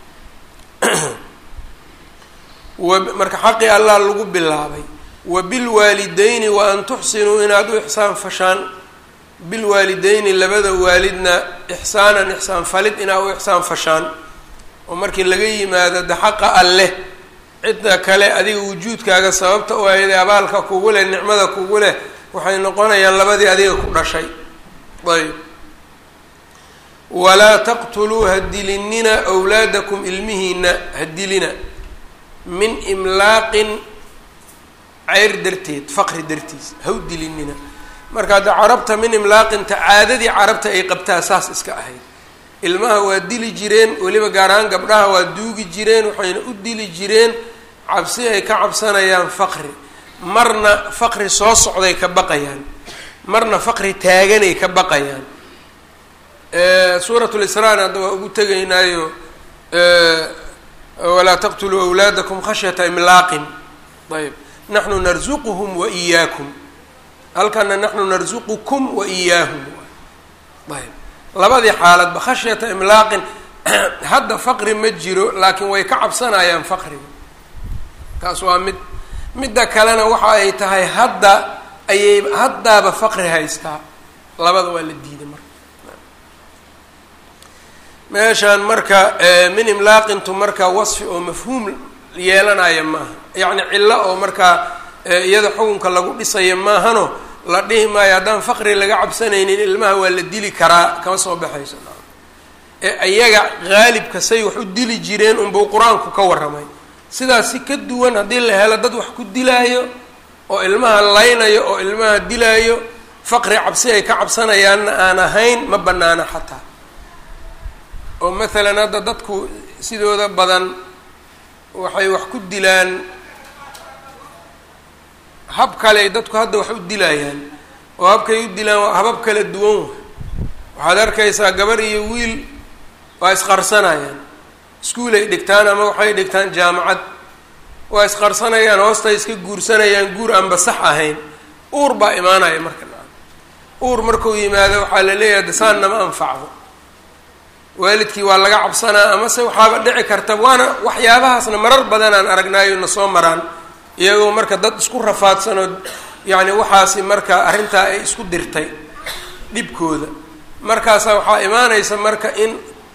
S1: marka xaqii allah lagu bilaabay wa bilwaalideyni wa an tuxsinuu inaad u ixsaan fashaan bilwaalideyni labada waalidna ixsaanan ixsaan falid inaad u ixsaan fashaan oo markii laga yimaado de xaqa alleh cidda kale adiga wujuudkaaga sababta u ahayd abaalka kugu leh nicmada kugu leh waxay noqonayaan labadii adiga ku dhashay ayb walaa taqtuluu ha dilinina wlaadakum ilmihiina ha dilina min imlaaqin ceyr darteed faqri dartiis ha u dilinina marka hadda carabta min imlaaqinta caadadii carabta ay qabtaa saas iska ahayd ilmaha waa dili jireen weliba gaar ahaan gabdhaha waa duugi jireen waxayna u dili jireen cabsi ay ka cabsanayaan faqri marna faqri soo socday ka baqayaan marna faqri taaganay ka baqayaan suurat lisraan hadda waa ugu tegaynaayo walaa taqtuluu awlaadakum khashyata imlaaqin ayb naxnu narzuquhum wa iyaakum halkana naxnu narzuqukum wa iyaahum ayb labadii xaaladba khashyata imlaaqin hadda faqri ma jiro laakiin way ka cabsanayaan faqriga taas waa mid midda kalena waxa ay tahay hadda ayay haddaaba faqri haystaa labada waa la diiday marka meeshaan marka min imlaaqintu marka wasfi oo mafhuum yeelanaya maaha yacni cillo oo markaa iyada xukunka lagu dhisaya maahano la dhihi maayo haddaan faqri laga cabsanaynin ilmaha waa la dili karaa kama soo baxayso ee ayaga haalibka say wax u dili jireen unbuu qur-aanku ka warramay sidaas si ka duwan haddii la helo dad wax ku dilaayo oo ilmaha laynayo oo ilmaha dilaayo faqri cabsi ay ka cabsanayaanna aan ahayn ma banaana xataa oo maalan hadda dadku sidooda badan waxay wax ku dilaan hab kale dadku hadda wax u dilayaan oo habkay u dilaan waa habab kala duwan waxaad arkaysaa gabar iyo wiil waa isqarsanayaan iskuulay dhigtaan ama waxay dhigtaan jaamacad waa isqarsanayaan hoostay iska guursanayaan guur aanba sax ahayn uur baa imaanaya marka uur markuu yimaado waxaa la leeyahay dasaan nama anfacdo waalidkii waa laga cabsanaa amase waxaaba dhici karta waana waxyaabahaasna marar badanaan aragnaayo na soo maraan iyagoo marka dad isku rafaadsanoo yacni waxaasi marka arrintaa ay isku dirtay dhibkooda markaasa waxaa imaanaysa marka in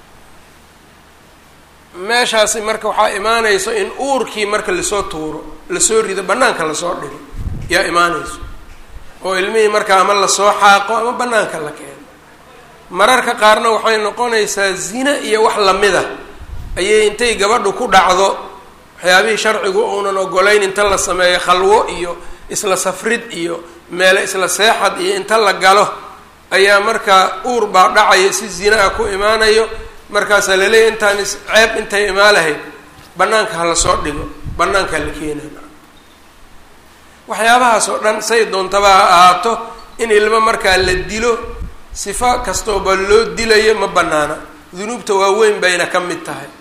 S1: meeshaasi marka waxaa imaanayso in uurkii marka lasoo tuuro lasoo rido bannaanka lasoo dhigo yaa imaanayso oo ilmihii marka ama lasoo xaaqo ama bannaanka la keeno mararka qaarna waxay noqonaysaa zina iyo wax lamida ayay intay gabadhu ku dhacdo waxyaabihii sharcigu uunan ogolayn inta la sameeyo khalwo iyo isla safrid iyo meele isla seexad iyo inta la galo ayaa markaa uur baa dhacaya si zina a ku imaanayo markaasaa laleeyahy intaan is ceeb intay imaa lahayd bannaanka ha lasoo dhigo bannaankaa la keenaa waxyaabahaas oo dhan say doontaba ha ahaato in ilmo markaa la dilo sifa kastooba loo dilayo ma banaana dunuubta waaweyn bayna ka mid tahay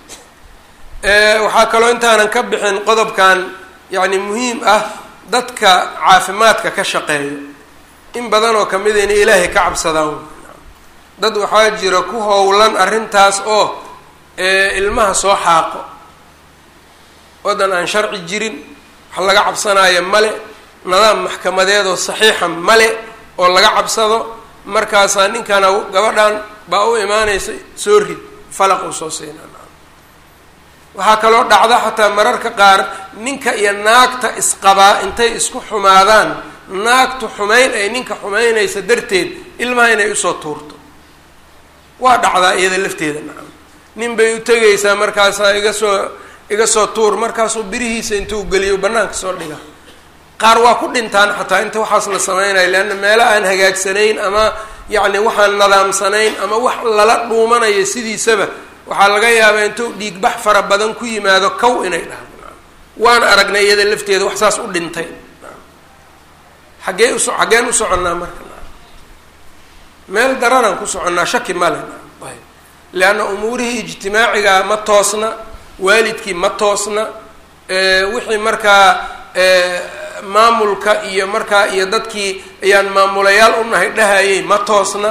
S1: waxaa kaloo intaanan ka bixin qodobkan yacni muhiim ah dadka caafimaadka ka shaqeeyo in badan oo kamida inay ilaahay ka cabsadaan dad waxaa jira ku howlan arrintaas oo ilmaha soo xaaqo waddan aan sharci jirin wax laga cabsanaayo male nidaam maxkamadeed oo saxiixa male oo laga cabsado markaasaa ninkana gabadhan baa u imaanaysa soo rid falaq uu soo siinaa waxaa kaloo dhacda xataa mararka qaar ninka iyo naagta isqabaa intay isku xumaadaan naagtu xumayn ay ninka xumaynaysa darteed ilmaha inay usoo tuurto waa dhacdaa iyada lafteeda nacam nin bay u tegaysaa markaasaa iga soo iga soo tuur markaasuu birihiisa intuu geliyo bannaanka soo dhiga qaar waa ku dhintaan xataa inta waxaas la samaynayo leanna meelo aan hagaagsanayn ama yacni waxaan nadaamsanayn ama wax lala dhuumanayo sidiisaba waxaa laga yaabaa intuu dhiigbax fara badan ku yimaado kow inay dhahdo waan aragnay iyada lafteeda wax saas u dhintay xaggee uso xaggeen u soconnaa marka meel daranaan ku soconnaa shaki male ayb leanna umuurihii ijtimaaciga ma toosna waalidkii ma toosna wixii markaa maamulka iyo markaa iyo dadkii ayaan maamulayaal u nahay dhahayay ma toosna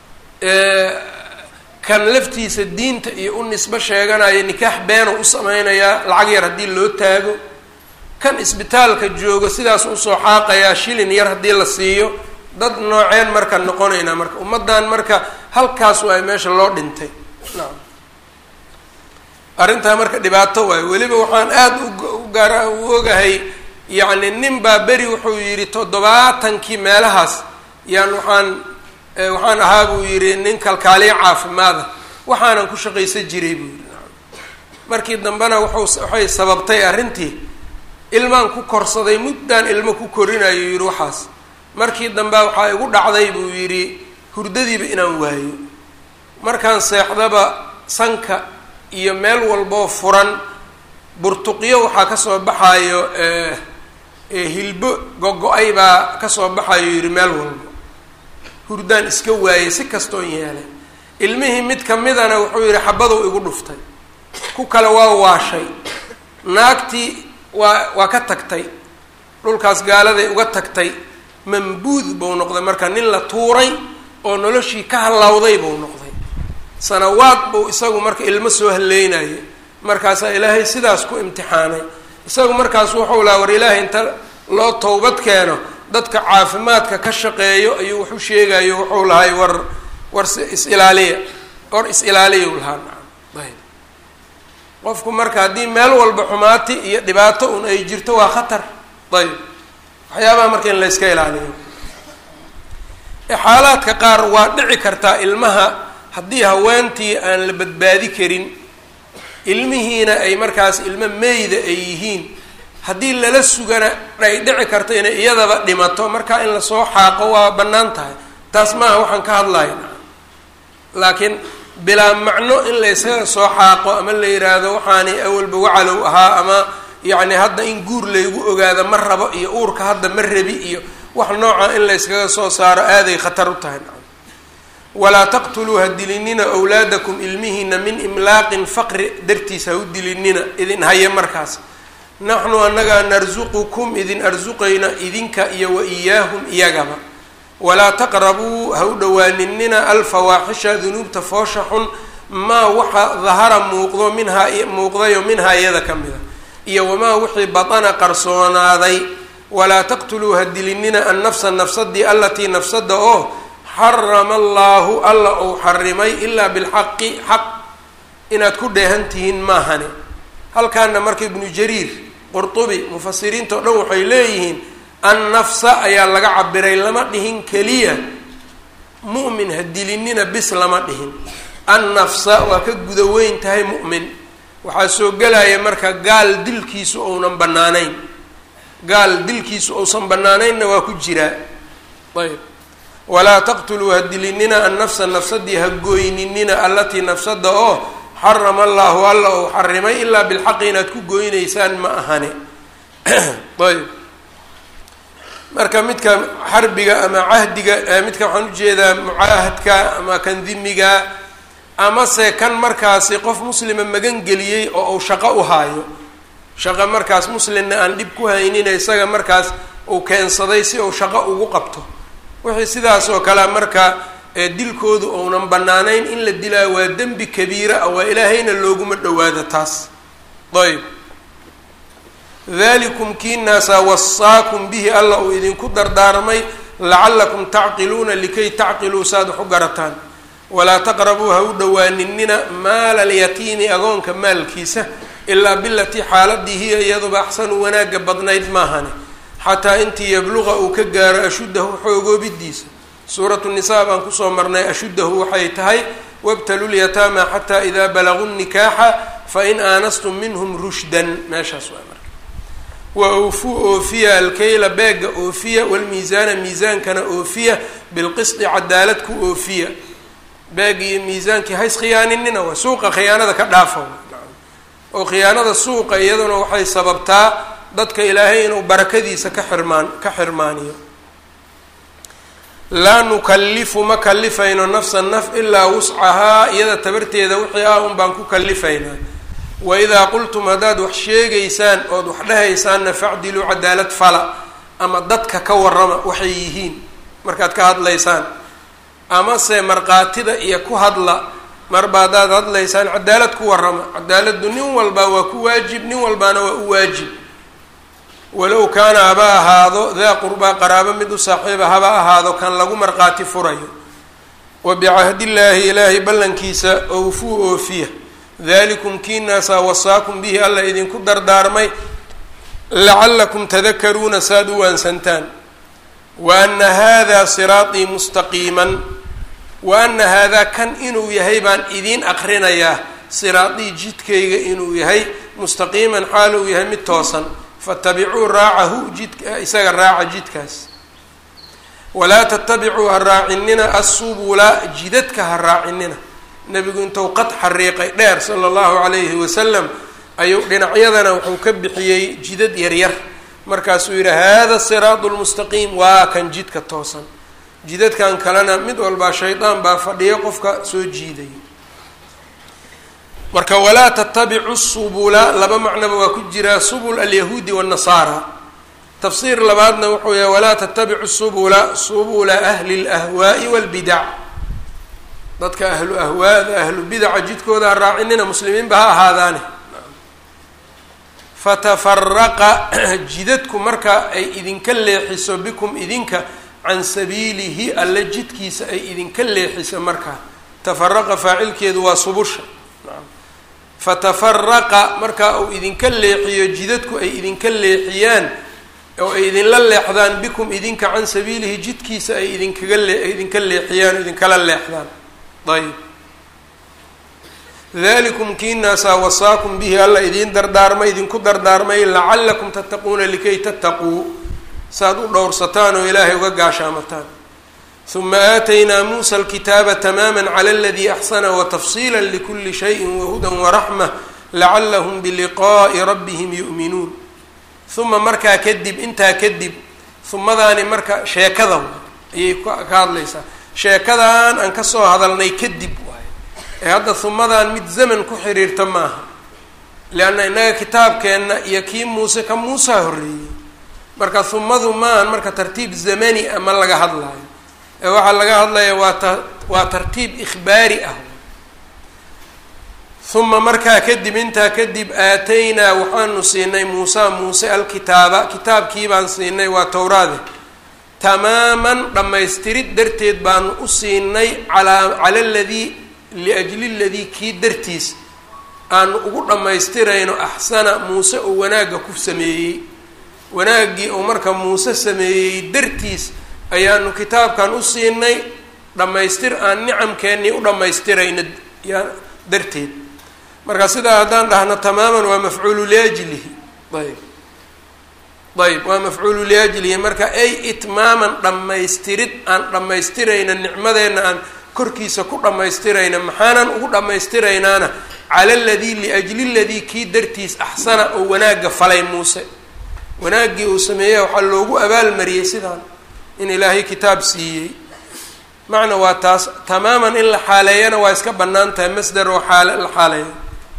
S1: kan laftiisa diinta iyo u nisbo sheeganaya nikaax beena u sameynayaa lacag yar haddii loo taago kan isbitaalka joogo sidaas usoo xaaqayaa shilin yar haddii la siiyo dad nooceen marka noqonaynaa marka ummaddan marka halkaas waay meesha loo dhintay nacam arrintaa marka dhibaato waayo weliba waxaan aada u gaara u ogahay yacni nin baa beri wuxuu yidhi toddobaatankii meelahaas yaan waxaan waxaan ahaa buu yidhi nin kalkaaliyo caafimaada waxaanan ku shaqaysan jiray buu yidhi markii dambena wuxuu waxay sababtay arrintii ilmaan ku korsaday muddaan ilmo ku korinayo yidhi waxaas markii dambe waxaa igu dhacday buu yidhi hurdadiiba inaan waayo markaan seexdaba sanka iyo meel walboo furan burtuqyo waxaa kasoo baxayo hilbo gogo-ay baa kasoo baxayo yidhi meel walbo hurdaan iska waayay si kastoon yeelay ilmihii mid kamidana wuxuu yidhi xabaduu igu dhuftay ku kale waa waashay naagtii waa waa ka tagtay dhulkaas gaaladay uga tagtay mambuud buu noqday marka nin la tuuray oo noloshii ka hallawday buu noqday sanawaad buu isagu marka ilmo soo haleynayay markaasaa ilaahay sidaas ku imtixaanay isagu markaas wuxuu lahaa war ilaahay inta loo towbad keeno dadka caafimaadka ka shaqeeyo ayuu wax u sheegayo wuxuu lahay war war is-ilaaliya war is-ilaaliya lahaa nacam ayb qofku marka haddii meel walba xumaati iyo dhibaato un ay jirto waa khatar ayb waxyaabaha marka in la yska ilaaliyo xaalaadka qaar waa dhici kartaa ilmaha haddii haweentii aan la badbaadi karin ilmihiina ay markaas ilmo meyda ay yihiin haddii lala sugana ay dhici karto inay iyadaba dhimato markaa in lasoo xaaqo waa bannaan tahay taas maaha waxaan ka hadlaya laakiin bilaa macno in laysaga soo xaaqo ama la yidhaahdo waxaani awalba wacalow ahaa ama yacni hadda in guur laygu ogaado ma rabo iyo uurka hadda ma rabi iyo wax nooca in layskaga soo saaro aaday khatar u tahay walaa taqtuluu ha dilinina wlaadakum ilmihiina min imlaaqin faqri dartiis ha u dilinina idin haya markaas naxnu annagaa narsuqukum idin arsuqayna idinka iyo wa iyaahum iyagaba walaa taqrabuu ha u dhowaaninina alfawaaxisha dunuubta foosha xun maa waxa dahara muuqdo minhaa muuqdayo minhaa iyada ka mida iyo wamaa wixii batana qarsoonaaday walaa taqtuluu ha dilinina annafsa nafsadii allatii nafsada oo xarama allaahu alla uu xarimay ilaa bilxaqi xaq inaad ku dheehan tihiin maahane halkaana marka ibnu jariir qurtubi mufasiriinta o dhan waxay leeyihiin annafsa ayaa laga cabiray lama dhihin keliya mu'min ha dilinina bis lama dhihin annafsa waa ka guda weyn tahay mu'min waxaa soo gelaya marka gaal dilkiisu ounan bannaanayn gaal dilkiisu ousan bannaanaynna waa ku jiraa ayb walaa taqtuluu ha dilinina annafsa nafsadii ha gooyninina allatii nafsada oo xarama allaahu alla uu xarimay ilaa bilxaqi inaad ku gooynaysaan ma ahane ayb marka midka xarbiga ama cahdiga midka waxaan ujeedaa mucaahadka ama kan dimiga amase kan markaasi qof muslima magan geliyey oo uu shaqo u haayo shaqo markaas muslimna aan dhib ku haynina isaga markaas uu keensaday si uu shaqo ugu qabto wixii sidaas oo kale marka dilkoodu ounan bannaanayn in la dilaa waa dembi kabiira ah waa ilaahayna looguma dhowaado taas ayb dalikum kiinaasaa wasaakum bihi alla uu idinku dardaarmay lacallakum tacqiluuna likay tacqiluu saad wax u garataan walaa taqrabuu ha u dhowaaninina maala alyatiimi agoonka maalkiisa ilaa bilatii xaaladii hiya iyaduba axsanu wanaagga badnayd maahane xataa intii yabluqa uu ka gaaro ashuddahu xoogoobidiisa suuratu nisaa baan kusoo marnay ashuddahu waxay tahay wabtalu lyataama xataa idaa balaguu nikaaxa fain aanastum minhum rushdan meeshaas waa marka wa awfuu oofiya alkayla beega oofiya walmiisaana miisaankana oofiya bilqisdi cadaalad ku oofiya beeg iyo miisaankii hays khiyaaninina waa suuqa khiyaanada ka dhaafa oo khiyaanada suuqa iyaduna waxay sababtaa dadka ilaahay inuu barakadiisa ka xirmaan ka xirmaaniyo laa nukallifu ma kalifayno nafsa naf ilaa wuscahaa iyada tabarteeda wixii ah un baan ku kalifaynaa wa idaa qultum haddaad wax sheegaysaan ood wax dhehaysaanna facdiluu cadaalad fala ama dadka ka warrama waxay yihiin markaad ka hadlaysaan amase markhaatida iyo ku hadla marba haddaad hadlaysaan cadaalad ku warrama cadaaladdu nin walbaa waa ku waajib nin walbaana waa u waajib walow kaana haba ahaado daa qurbaa qaraabo mid u saaxiiba haba ahaado kan lagu markhaati furayo wa bicahdillaahi ilaahay ballankiisa owfuu oofiya dalikum kiinaasaa wasaakum bihi alla idinku dardaarmay lacallakum tadakaruuna saad u waansantaan wa ana hada siraaطii mustaqiiman wa ana haadaa kan inuu yahay baan idiin aqrinayaa siraaطii jidkayga inuu yahay mustaqiiman xaal uu yahay mid toosan fatabicuu raacahu jidka isaga raaca jidkaas walaa tatabicuu ha raacinina assubula jidadka ha raacinina nebigu intuu qad xariiqay dheer sala allahu calayhi wasalam ayuu dhinacyadana wuxuu ka bixiyey jidad yaryar markaasuu yidhi hada siraadu lmustaqiim waa kan jidka toosan jidadkan kalena mid walbaa shaydaan baa fadhiya qofka soo jiidaya marka walaa tatabicu subula laba macnoba waa ku jiraa subul alyahuudi waannasaara tafsiir labaadna wuxuu yahay walaa tatabicu subula subula ahli اlahwaa'i walbidac dadka ahlu ahwaada ahlu bidaca jidkooda ha raacinina muslimiinba ha ahaadaane fatafaraqa jidadku marka ay idinka leexiso bikum idinka can sabiilihi alle jidkiisa ay idinka leexiso markaa tafaraqa faacilkeedu waa subusha fatafaraqa markaa uu idinka leexiyo jidadku ay idinka leexiyaan oo ay idinla leexdaan bikum idinka can sabiilihi jidkiisa ay idinkaga lee idinka leexiyaan o idinkala leexdaan ayb dalikum kiinaasaa wasaakum bihi alla idiin dardaarmay idinku dardaarmay lacallakum tattaquuna likay tattaquu saaad u dhowrsataan oo ilaahay uga gaashaamataan uma aataynaa muusa alkitaaba tamaama cala aladii axsana watafsiila likuli shayin wahudan waraxma lacalahum biliqaa'i rabbihim yu'minuun uma markaa kadib intaa kadib humadaani marka sheekada ayay ka hadlaysaa sheekadan aan kasoo hadalnay kadib waaye ee hadda humadan mid zaman ku xiriirta maaha leanna innaga kitaabkeenna iyo kii muuse ka muusaa horreeyey marka humadu maahan marka tartiib zamani a ma laga hadlaayo ee waxaa laga hadlaya waa ta waa tartiib ikhbaari ah uma markaa kadib intaa kadib aataynaa waxaanu siinay muusa muuse alkitaaba kitaabkii baan siinay waa towraade tamaaman dhammaystirid darteed baanu u siinay calaa cala ladii liajli ladii kii dartiis aanu ugu dhammaystirayno axsana muuse oo wanaagga ku sameeyey wanaaggii uu marka muuse sameeyey dartiis ayaanu kitaabkan u siinay dhammaystir aan nicamkeennii u dhammaystirayno yaa darteed marka sidaa haddaan dhahno tamaaman waa mafcuulu liajlihi ayb ayb waa mafcuulu liajlihi marka ay itmaaman dhammaystirid aan dhammaystirayna nicmadeenna aan korkiisa ku dhammaystirayna maxaanan ugu dhammaystiraynaana cala ladii liajli ladii kii dartiis axsana oo wanaagga falay muuse wanaaggii uu sameeya waxaa loogu abaalmariyey sidaan in ilaahay kitaab siiyey macna waa taas tamaaman in la xaaleeyana waa iska bannaan tahay masdar oo xaale la xaaleeyo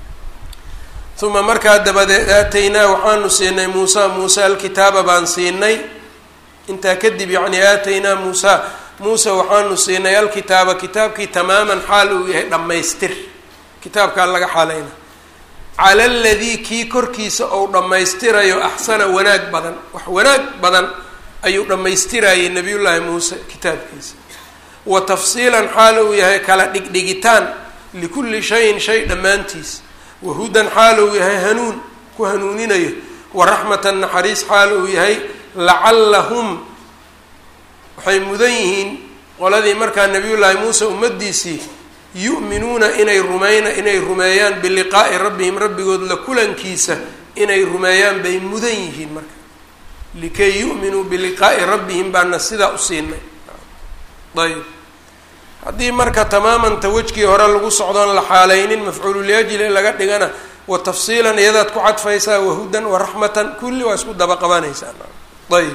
S1: uma markaa dabadeed aataynaa waxaanu siinay muusa muuse alkitaaba baan siinay intaa kadib yacni aataynaa muusa muuse waxaanu siinay alkitaaba kitaabkii tamaaman xaal uu yahay dhammaystir kitaabkaa laga xaaleyna cala aladii kii korkiisa ou dhammaystirayo axsana wanaag badan wax wanaag badan ayuu dhammaystirayay nabiyullaahi muuse kitaabkiisa wa tafsiilan xaal uu yahay kala dhigdhigitaan likulli shayin shay dhammaantiis wahudan xaal uu yahay hanuun ku hanuuninayo waraxmatan naxariis xaal uu yahay lacallahum waxay mudan yihiin qoladii markaa nabiyullaahi muuse ummadiisii yu'minuuna inay rumayna inay rumeeyaan biliqaa'i rabbihim rabbigood la kulankiisa inay rumeeyaan bay mudan yihiin marka likay yu'minuu biliqaa'i rabbihim baana sidaa u siinay ayb haddii marka tamaamanta wejkii hore lagu socdoon la xaaleynin mafcuululyajli laga dhigana wa tafsiilan iyadaad ku cadfaysaa wahudan waraxmatan kulli waa isku daba qabanaysaa ayb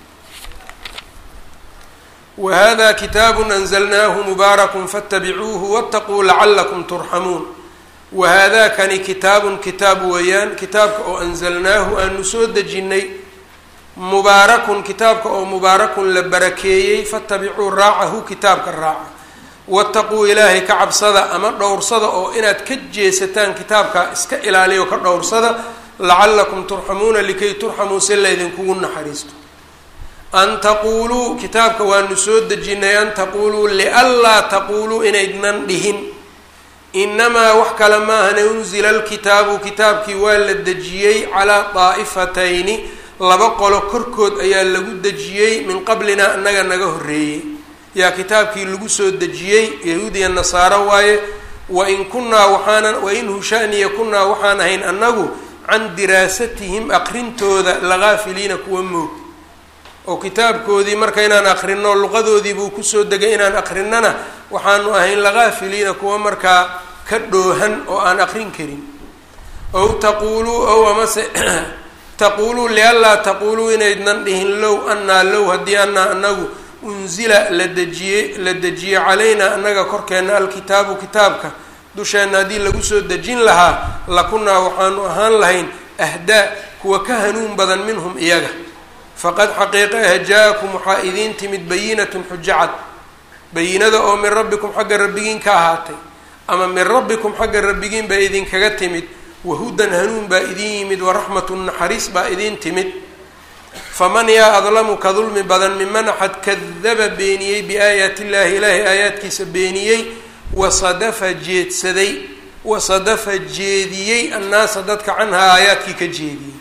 S1: wahada kitaabu anzalnaahu mubaarakun faatabicuuhu waataquu lacalakum turxamuun wahaadaakani kitaabun kitaab weeyaan kitaabka oo anzalnaahu aanu soo dejinnay mubaarakun kitaabka oo mubaarakun la barakeeyey fatabicuu raacahu kitaabka raaca wataquu ilaahay ka cabsada ama dhowrsada oo inaad ka jeesataan kitaabka iska ilaaliyo ka dhowrsada lacalakum turxamuuna likay turxamuu si laydinkugu naxariisto an taquuluu kitaabka waanu soo dejinay an taquuluu lianlaa taquuluu inaydnan dhihin inamaa wax kale maahane unzila alkitaabu kitaabkii waa la dejiyey calaa daa'ifatayni laba qolo korkood ayaa lagu dejiyey min qablina annaga naga horreeyey yaa kitaabkii lagu soo dejiyey yahuudiya nasaaro waaye wain kunnaa waxaanan wain hushaniya kunnaa waxaan ahayn annagu can diraasatihim aqrintooda lagaafiliina kuwa moog oo kitaabkoodii marka inaan aqrino luqadoodii buu kusoo degay inaan aqrinana waxaanu ahayn lagaafiliina kuwa markaa ka dhoohan oo aan aqrin karin ow taquuluu ow amase taquuluu lianlaa taquuluu inaydnan dhihin low annaa low haddii annaa anagu unzila la dejiyey la dejiye calaynaa annaga korkeenna alkitaabu kitaabka dusheenna haddii lagu soo dejin lahaa lakunnaa waxaanu ahaan lahayn ahdaa kuwa ka hanuun badan minhum iyaga faqad xaqiiqa ah jaa-akum waxaa idiin timid bayinatun xujo cad bayinada oo min rabbikum xagga rabbigiin ka ahaatay ama min rabbikum xagga rabbigiin baa idinkaga timid wahudan hanuun baa idiin yimid waraxmatun naxariis baa idiin timid faman yaa adlamu ka dulmi badan miman axad kadaba beeniyey biaayaati illaahi ilaahay aayaadkiisa beeniyey wasadafa jeedsaday wasadafa jeediyey annaasa dadka canhaa aayaadkii ka jeediyey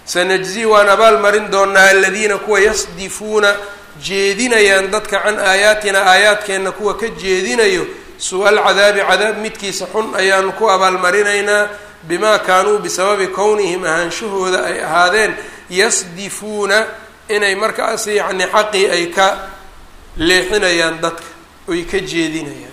S1: sanajzi waan abaal marin doonaa aladiina kuwa yasdifuuna jeedinayaan dadka can aayaatina aayaadkeenna kuwa ka jeedinayo su-al cadaabi cadaab midkiisa xun ayaanu ku abaalmarinaynaa bimaa kaanuu bisababi kownihim ahaanshahooda ay ahaadeen yasdifuuna inay markaas yacni xaqii ay ka leexinayaan dadka oy ka jeedinayaan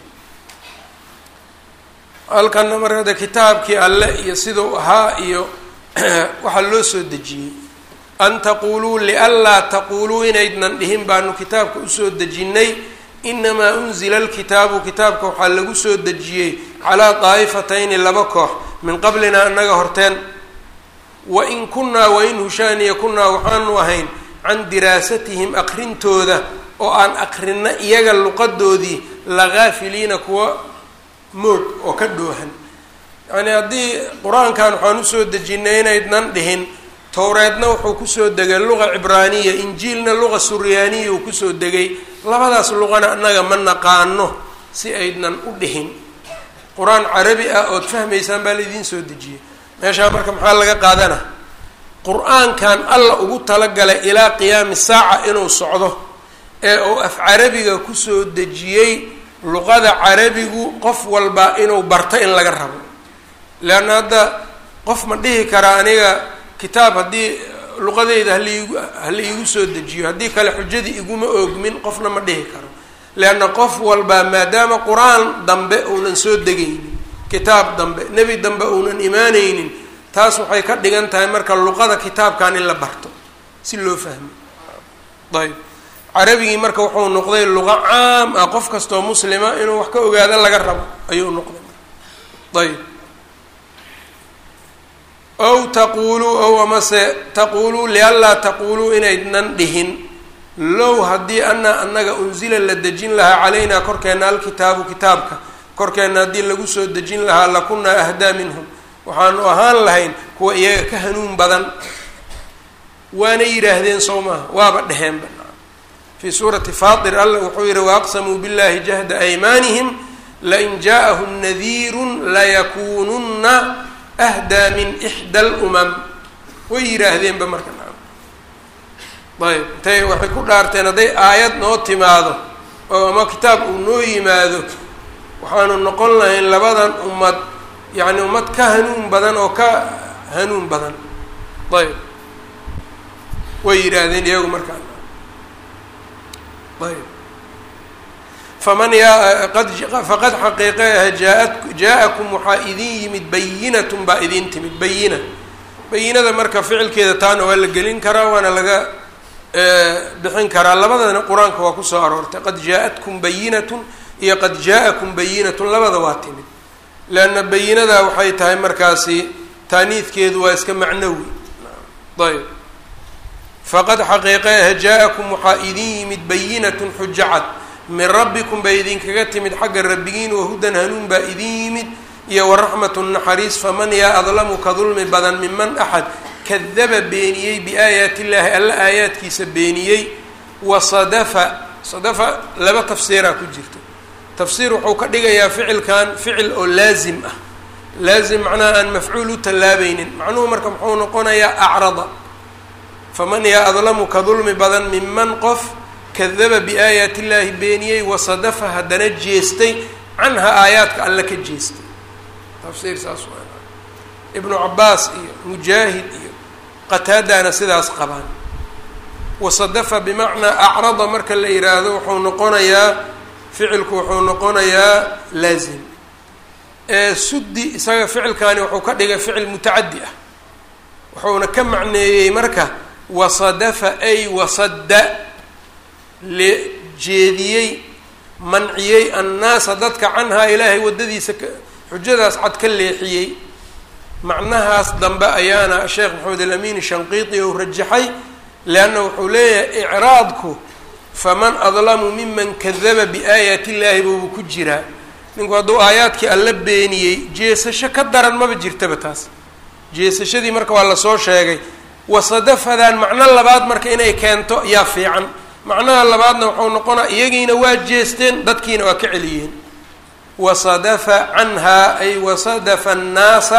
S1: halkanna markada kitaabkii alle iyo sidau ahaa iyo waxaa loo soo dejiyey an taquuluu lianlaa taquuluu inaydnan dhihin baanu kitaabka usoo dejinnay inamaa unzila alkitaabu kitaabka waxaa lagu soo dejiyey calaa daa'ifatayni laba koox min qablina annaga horteen wa in kunnaa wain hushaaniya kunnaa waxaanu ahayn can diraasatihim aqrintooda oo aan aqrino iyaga luqadoodii lagaafiliina kuwa moog oo ka dhoohan yacnii haddii qur-aankan waxaan usoo dejinay inaydnan dhihin towreedna wuxuu kusoo degay luqa cibraaniya injiilna luqa suryaaniya uu kusoo degay labadaas luqana annaga ma naqaano si aydnan u dhihin qur-aan carabi ah ood fahmaysaan baa laidiin soo dejiyey meeshaa marka maxaa laga qaadana qur-aankan alla ugu talagalay ilaa qiyaami saaca inuu socdo ee uu af carabiga kusoo dejiyey luqada carabigu qof walba inuu barto in laga rabo leanna hadda qof ma dhihi karaa aniga kitaab haddii luqadeyda halaigu hala iigu soo dejiyo haddii kale xujadii iguma oogmin qofna ma dhihi karo leanna qof walba maadaama qur-aan dambe uunan soo degaynin kitaab dambe nebi dambe uunan imaanaynin taas waxay ka dhigan tahay marka luqada kitaabkan in la barto si loo fahmo ayb carabigii marka wuxuu noqday luqa caam ah qof kastoo muslima inuu wax ka ogaado laga rabo ayuu noqday ayb ow taquuluu ow amase taquuluu lianlaa taquuluu inaydnan dhihin low haddii ana annaga unsila la dejin lahaa calaynaa korkeenna alkitaabu kitaabka korkeenna haddii lagu soo dejin lahaa lakunaa ahdaa minhum waxaanu ahaan lahayn kuwa iyaga ka hanuun badan waana yidhaahdeen sow maaha waaba dheheenba fii suurati faatir alla wuxuu yihi waaqsamuu billahi jahda aymaanihim lain jaaءahum nadiirun layakuununna ahdaa min ixda alumam way yidhaahdeenba marka ayb intay waxay ku dhaarteen hadday aayad noo timaado oo ama kitaab uu noo yimaado waxaanu noqon lahayn labadan ummad yacni ummad ka hanuun badan oo ka hanuun badan ayb way yidhaahdeen iyagu markaa ayb faman yaa qad faqad xaqiiqeaha jaaat jaa-akum waxaa idin yimid bayinatun baa idin timid bayina bayinada marka ficilkeeda taana waa la gelin karaa waana laga bixin karaa labadana qur-aanka waa kusoo aroortay qad jaa-atkum bayinatun iyo qad jaa-akum bayinatun labada waa timid leanna bayinadaa waxay tahay markaasi taaniidkeedu waa iska macnawi ayb faqad xaqiiqeaha jaa-akum waxaa idin yimid bayinatun xujacad min rabbikum bay idinkaga timid xagga rabbigiin wahudan hanuun baa idin yimid iyo waraxmatu naxariis faman yaa adlamu ka dulmi badan miman axad kadaba beeniyey biaayaati illaahi alla aayaadkiisa beeniyey wasadafa sadafa laba tafsiiraa ku jirta tafsiir wuxuu ka dhigayaa ficilkan ficil oo laazim ah laazim macnaha aan mafcuul u tallaabaynin macnuhu marka muxuu noqonayaa acrada faman yaa adlamu ka dulmi badan miman qof kadaba biaayaati illaahi beeniyey wasadafa haddana jeestay canha aayaadka alle ka jeestay tafsiir saas waa ibnu cabaas iyo mujaahid iyo qataadana sidaas qabaan wasadafa bimacnaa acrada marka la yidhaahdo wuxuu noqonayaa ficilku wuxuu noqonayaa laazim suddi isaga ficilkani wuxuu ka dhigay ficil mutacaddi ah wuxuuna ka macneeyey marka wasadafa ay wasadda lejeediyey manciyey annaasa dadka canhaa ilaahay waddadiisa xujadaas cad ka leexiyey macnahaas dambe ayaana sheekh maxamed alamin shanqiiti ou rajaxay leanna wuxuu leeyahay icraadku faman adlamu miman kadaba biaayaati illaahi buubu ku jiraa ninku hadduu aayaadkii alla beeniyey jeesasho ka daran maba jirtaba taas jeesashadii marka waa lasoo sheegay wasadafadan macno labaad marka inay keento yaa fiican macnaha labaadna wuxuu noqonaa iyagiina waa jeesteen dadkiina waa ka celiyeen wasadafa canhaa ay wasadafa annaasa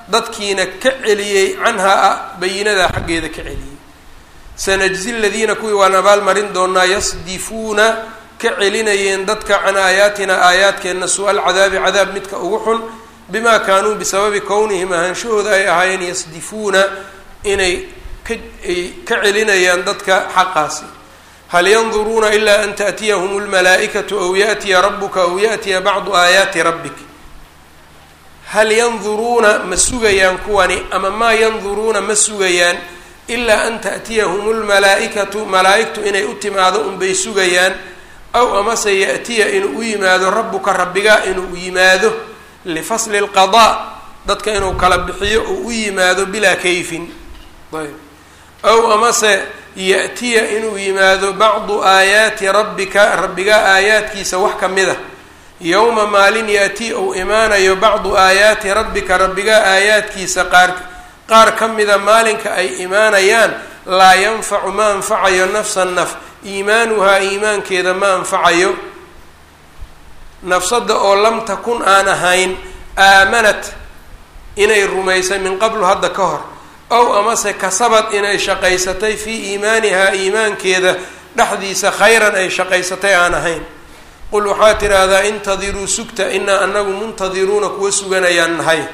S1: dadkiina ka celiyey canhaa bayinadaa xaggeeda ka celiyey sanajzi ladiina kuwii waan abaalmarin doonaa yasdifuuna ka celinayeen dadka can aayaatina aayaadkeenna su-al cadaabi cadaab midka ugu xun bimaa kaanuu bisababi kownihim ahaanshahooda ay ahaayeen yasdifuuna inay kaay ka celinayaan dadka xaqaasi hal yanduruuna ilaa an taأtiyahum اlmalaa'ikatu aw yaأtiya rabuka aw yaأtiya bacdu aayaati rabbik hal yanduruuna ma sugayaan kuwani ama maa yanduruuna ma sugayaan ilaa an taأtiyahum اlmalaa'ikatu malaa'igtu inay u timaado unbay sugayaan aw amase yaأtiya inuu u yimaado rabuka rabbigaa inuu yimaado lifasli اlqaضاء dadka inuu kala bixiyo uu u yimaado bilaa kayfin ayb aw amase ya-tiya inuu yimaado bacdu aayaati rabbika rabbigaa aayaadkiisa wax ka mid a yowma maalin ya-ti ou imaanayo bacdu aayaati rabbika rabbigaa aayaadkiisa qaar qaar ka mida maalinka ay imaanayaan laa yanfacu ma anfacayo nafsa naf iimaanuhaa iimaankeeda ma anfacayo nafsada oo lam takun aan ahayn aamanat inay rumaysay min qablu hadda ka hor ow amase kasabad inay shaqaysatay fii iimaanihaa iimaankeeda dhexdiisa khayran ay shaqaysatay aan ahayn qul waxaa tidhaahdaa intadiruu sugta inaa anagu muntadiruuna kuwa suganayaan nahay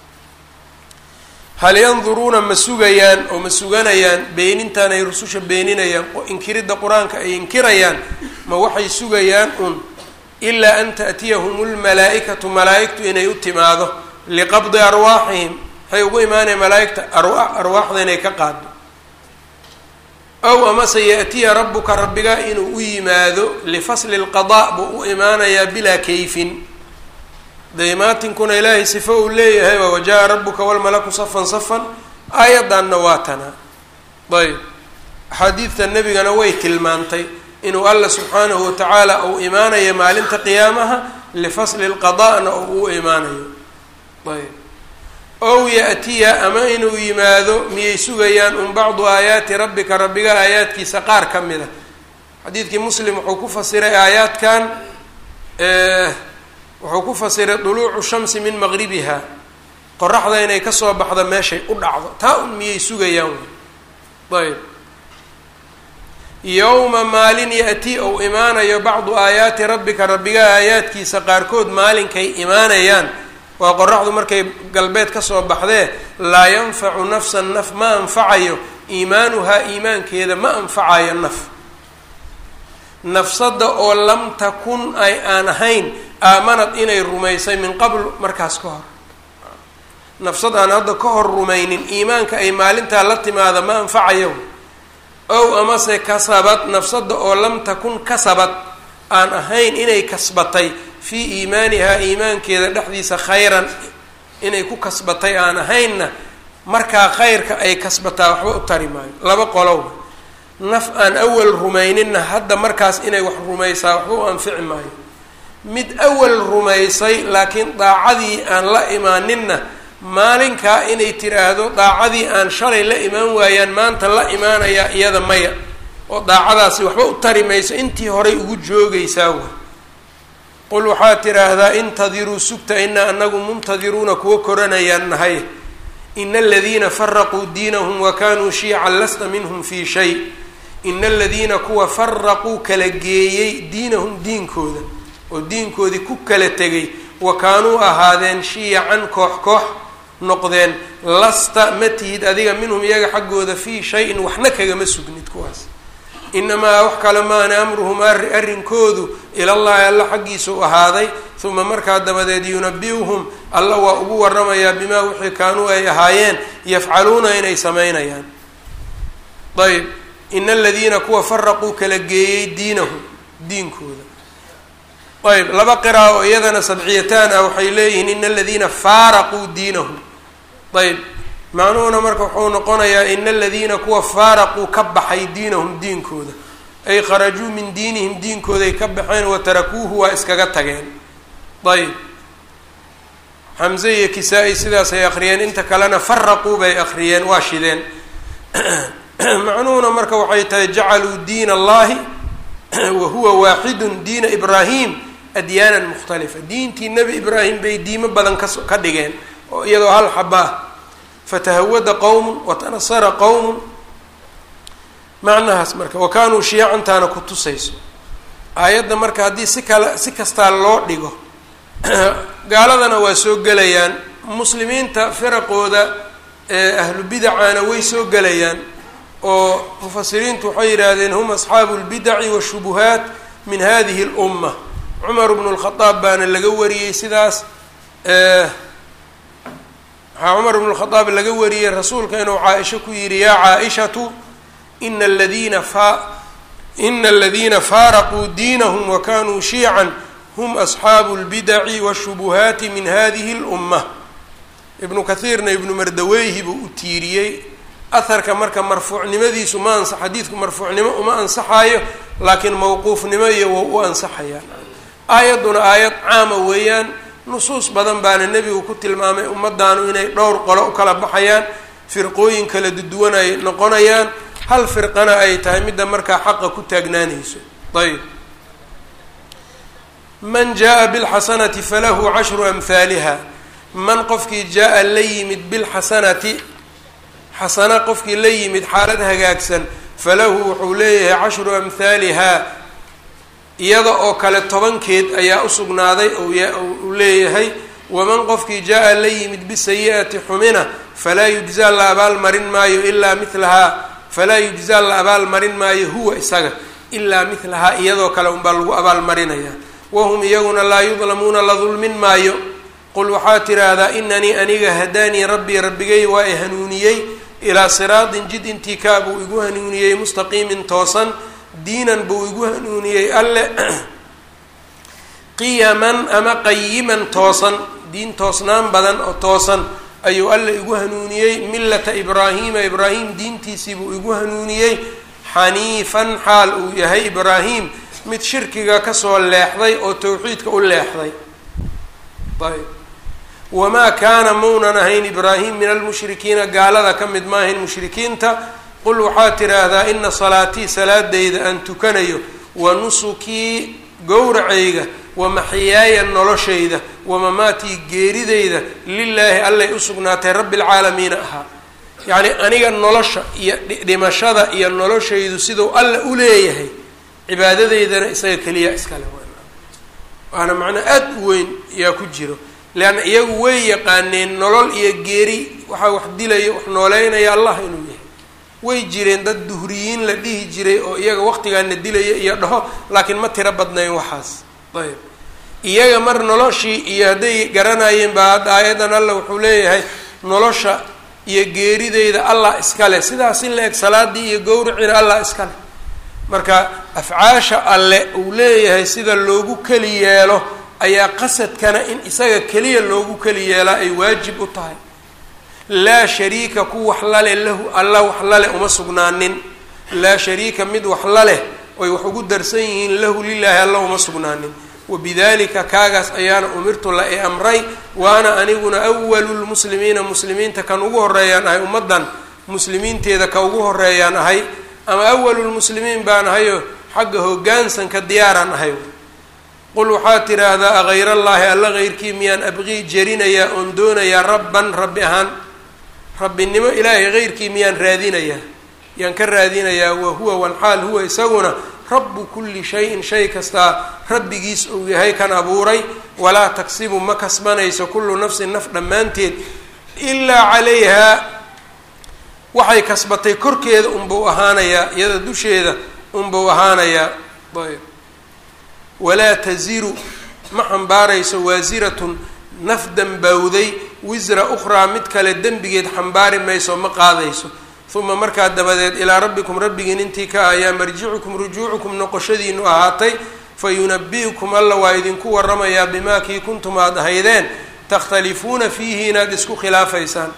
S1: hal yanduruuna ma sugayaan oo ma suganayaan beenintaan ay rususha beeninayaan inkiridda qur-aanka ay inkirayaan ma waxay sugayaan un ilaa an taأtiyahum اlmalaa'ikatu malaa'igtu inay u timaado liqabdi arwaaxihim waxay ugu imaanaya malaa'igta arwaaxda inay ka qaado ow amase yaأtiya rabuka rabbigaa inuu u yimaado lifasli اlqaضاء buu u imaanayaa bilaa kayfin daymaatinkuna ilaahay sifo uu leeyahay waa wajaءa rabuka wاlmalaku safan safan aayaddanna waa tanaa ayb axaadiidta nebigana way tilmaantay inuu alla subxaanahu watacaala uu imaanayo maalinta qiyaamaha lifasli اlqaضا'na oo u imaanayo ayb ow ya-tiya ama inuu yimaado miyay sugayaan un bacdu aayaati rabbika rabbiga aayaadkiisa qaar ka mid a xadiidkii muslim wuxuu ku fasiray aayaadkan wuxuu ku fasiray duluucu shamsi min maqribiha qoraxda inay kasoo baxdo meeshay u dhacdo taa un miyay sugayaan ayb yowma maalin ya-ti ou imaanayo bacdu aayaati rabbika rabbiga aayaadkiisa qaarkood maalinkay imaanayaan waa qoraxdu markay galbeed kasoo baxdee laa yanfacu nafsan naf ma anfacayo iimaanuhaa iimaankeeda ma anfacayo naf nafsadda oo lam takun ay aan ahayn aamanad inay rumaysay min qabl markaas ka hor nafsad aan hadda ka hor rumaynin iimaanka ay maalintaa la timaada ma anfacayo ow amase kasabad nafsadda oo lam takun kasabad aan ahayn inay kasbatay fii iimaanihaa iimaankeeda dhexdiisa khayran inay ku kasbatay aan ahaynna markaa khayrka ay kasbataa waxba u tari maayo laba qolow naf aan awal rumayninna hadda markaas inay wax rumaysaa waxba u anfici maayo mid awal rumaysay laakiin daacadii aan la imaaninna maalinkaa inay tiraahdo daacadii aan shalay la imaan waayaan maanta la imaanayaa iyada maya oo daacadaasi waxba u tari mayso intii horay ugu joogaysaa wa qul waxaa tidhaahdaa intadiruu sugta inaa anagu muntadiruuna kuwa koranayaan nahay ina aladiina faraquu diinahum wa kanuu shiican lasta minhum fii shay ina aladiina kuwa faraquu kala geeyey diinahum diinkooda oo diinkoodii ku kala tegay wa kaanuu ahaadeen shiyacan koox koox noqdeen lasta ma tihid adiga minhum iyaga xaggooda fii shay-in waxna kagama sugnid kuwaas inamaa wax kale maana amruhum arri arrinkoodu ilallahi alla xaggiisa u ahaaday uma markaa dabadeed yunabi-uhum alla waa ugu waramayaa bimaa wixii kaanuu ay ahaayeen yafcaluuna inay samaynayaan ayb ina aladiina kuwa faraquu kala geeyey diinahum diinkooda ayb laba qira oo iyadana sabciyataan ah waxay leeyihiin ina aladiina faaraquu diinahum ayb macnuhuna marka wuxuu noqonayaa ina aladiina kuwa faaraquu ka baxay diinahum diinkooda ay kharajuu min diinihim diinkooday ka baxeen watarakuuhu waa iskaga tageen ayb xamze iyo kisaa-i sidaasay akhriyeen inta kalena faraquu bay akhriyeen waa shideen macnuhuna marka waxay tahay jacaluu diin allahi wa huwa waaxidun diina ibraahim adyaanan mukhtalifa diintii nebi ibraahim bay diimo badan kas ka dhigeen oo iyadoo hal xabaa fatahawada qowmun watanasara qowmun macnahaas marka wa kaanuu shiyacantaana ku tusayso aayadda marka haddii si kale si kastaa loo dhigo gaaladana waa soo gelayaan muslimiinta firaqooda ee ahlu bidacana way soo gelayaan oo mufasiriintu waxay yidhaahdeen hum asxaabu lbidaci washubuhaat min hadihi اlumma cumar bnu lkhadaab baana laga wariyey sidaas waxaa cumar bnu lkhadaab laga wariyey rasuulka inuu caaisha ku yidhi yaa caaishatu ina aladiina fa ina aladiina faaraquu diinahum wakanuu shiican hum asxaabu lbidaci washubuhaati min hadihi اlumma ibnu kathiirna ibnu mardaweyhi buu u tiiriyey aharka marka marfuucnimadiisu ma ansa xadiidku marfuucnimo uma ansaxaayo laakiin mawquufnimo iyo waa u ansaxayaan aayadduna aayad caama weeyaan nusuus badan baana nebigu ku tilmaamay ummadaanu inay dhowr qolo u kala baxayaan firqooyin kala duduwan ay noqonayaan hal firqana ay tahay midda markaa xaqa ku taagnaanayso ayb man jaa bilxasanati falahu cashru amhaaliha man qofkii jaa la yimid bilxasanati xasana qofkii la yimid xaalad hagaagsan falahu wuxuu leeyahay cashru amhaalihaa iyada oo kale tobankeed ayaa usugnaaday uu leeyahay waman qofkii jaa la yimid bisayi-ati xumina falaa yujzaa la abaalmarin maayo ilaa milahaa falaa yujzaa la abaalmarin maayo huwa isaga ilaa milahaa iyadoo kale unbaa lagu abaalmarinaya wahum iyaguna laa yudlamuuna la dulmin maayo qul waxaa tiraahdaa inanii aniga hadaanii rabbii rabbigay waa i hanuuniyey ilaa siraatin jid intii kaa buu igu hanuuniyey mustaqiimin toosan diinan buu igu hanuuniyey alle qiyaman ama qayiman toosan diin toosnaan badan oo toosan ayuu alle igu hanuuniyey millata ibraahiima ibraahim diintiisii buu igu hanuuniyey xaniifan xaal uu yahay ibraahim mid shirkiga kasoo leexday oo towxiidka u leexday ayb wamaa kaana maunan ahayn ibraahim min almushrikiina gaalada ka mid maahayn mushrikiinta qul waxaad tidhaahdaa ina salaatii salaadayda aan tukanayo wa nusukii gowracayga wa maxyaaya noloshayda wa mamaatii geeridayda lilaahi allay u sugnaatay rabbi lcaalamiina ahaa yacnii aniga nolosha iyo dhimashada iyo noloshaydu siduu alla u leeyahay cibaadadeydana isaga keliya iskale waana macnaa aada u weyn yaa ku jiro leanna iyagu way yaqaaneen nolol iyo geeri waxaa wax dilaya wax nooleynaya allah inuu yahay way jireen dad duhriyiin la dhihi jiray oo iyaga waqtigaana dilaya iyo dhaho laakiin ma tiro badnayn waxaas ayb iyaga mar noloshii iyo hadday garanayeen baa hadda aayadan allah wuxuu leeyahay nolosha iyo geerideyda allah iskale sidaas in la eg salaadii iyo gowricina allah iskale marka afcaasha alle uu leeyahay sida loogu keli yeelo ayaa qasadkana in isaga keliya loogu keli yeelaa ay waajib u tahay laa shariika ku wax lale lahu alla wax lale uma sugnaanin laa shariika mid wax laleh oy wax ugu darsan yihiin lahu lilaahi alla uma sugnaanin wabidalika kaagaas ayaana umirtu la i amray waana aniguna awalu lmuslimiina muslimiinta kan ugu horeeyaan ahay ummaddan muslimiinteeda ka ugu horeeyaan ahay ama awalu lmuslimiin baan ahayo xagga hoggaansanka diyaaraan ahay qul waxaad tidhaahdaa agayr allaahi alla heyrkii miyaan abqii jerinayaa oon doonayaa rabban rabbi ahaan rabbinimo ilaahay heyrkii miyaan raadinayaa yaan ka raadinayaa wa huwa walxaal huwa isaguna rabbu kulli shayin shay kastaa rabbigiis uu yahay kan abuuray walaa tagsibu ma kasbanayso kullu nafsin naf dhammaanteed ilaa calayhaa waxay kasbatay korkeeda unbuu ahaanayaa iyada dusheeda unbuu ahaanayaa ayb walaa taziru ma xambaarayso waasiratun naf dambowday wisra ukhraa mid kale dembigeed xambaari mayso ma qaadayso uma markaa dabadeed ilaa rabbikum rabbigiin intii ka ayaa marjicukum rujuucukum noqoshadiinu ahaatay fa yunabi-ukum alla waa idinku waramayaa bimaa kii kuntum aad ahaydeen takhtalifuuna fiihi inaad isku khilaafaysaan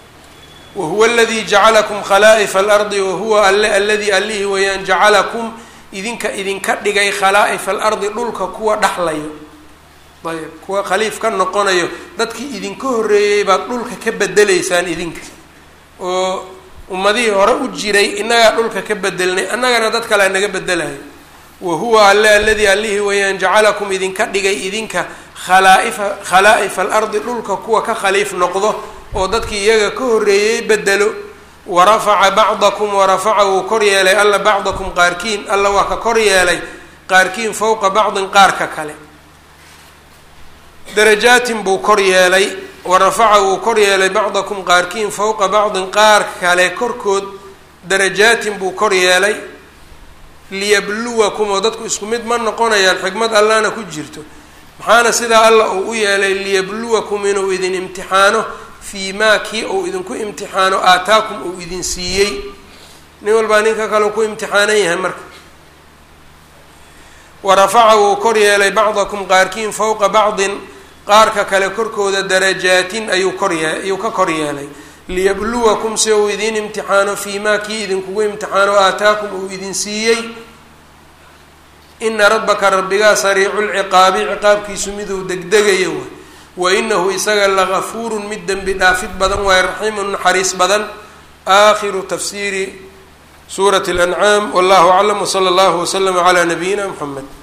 S1: wa huwa aladii jacalakum khalaa'ifa alardi wa huwa alle aladii allihii weeyaan jacalakum idinka idinka dhigay khalaa'ifa alardi dhulka kuwa dhexlayo ayb kuwa khaliif ka noqonayo dadkii idinka horreeyey baad dhulka ka bedeleysaan idinka oo ummadihii hore u jiray innagaa dhulka ka bedelnay annagana dad kalea naga bedelayo wa huwa alle aladii allihii weeyaan jacalakum idinka dhigay idinka khalaa'ifa khalaa'ifa alardi dhulka kuwa ka khaliif noqdo oo dadkii iyaga ka horreeyey bedelo wa rafaca bacdakum wa rafaca wuu kor yeelay alla bacdakum qaarkiin alla waa ka kor yeelay qaarkiin fowqa bacdin qaarka kale darajaatin buu kor yeelay wa rafaca wuu kor yeelay bacdakum qaarkiin fowqa bacdin qaar kale korkood darajaatin buu kor yeelay liyabluwakum oo dadku isku mid ma noqonayaan xikmad allahna ku jirto maxaana sidaa alla uu u yeelay liyabluwakum inuu idin imtixaano fii maa kii uu idinku imtixaano aataakum uu idin siiyey nin walbaa ninka kale ku imtixaanan yahay marka wa rafaca wuu kor yeelay bacdakum qaarkiin fowqa bacdin qaarka kale korkooda darajaatin ayuu korye ayuu ka kor yeelay liyabluwakum si uu idiin imtixaano fii maa kii idinkugu imtixaano aataakum uu idin siiyey ina rabbaka rabbigaa sariicu lciqaabi ciqaabkiisu miduu degdegayo way wa inahu isaga lagafuurun mid dembi dhaafid badan waaye raxiimun naxariis badan aakhiru tafsiiri suurati اlancaam wallahu aclam wsala allahu waslama calaa nabiyina mxamed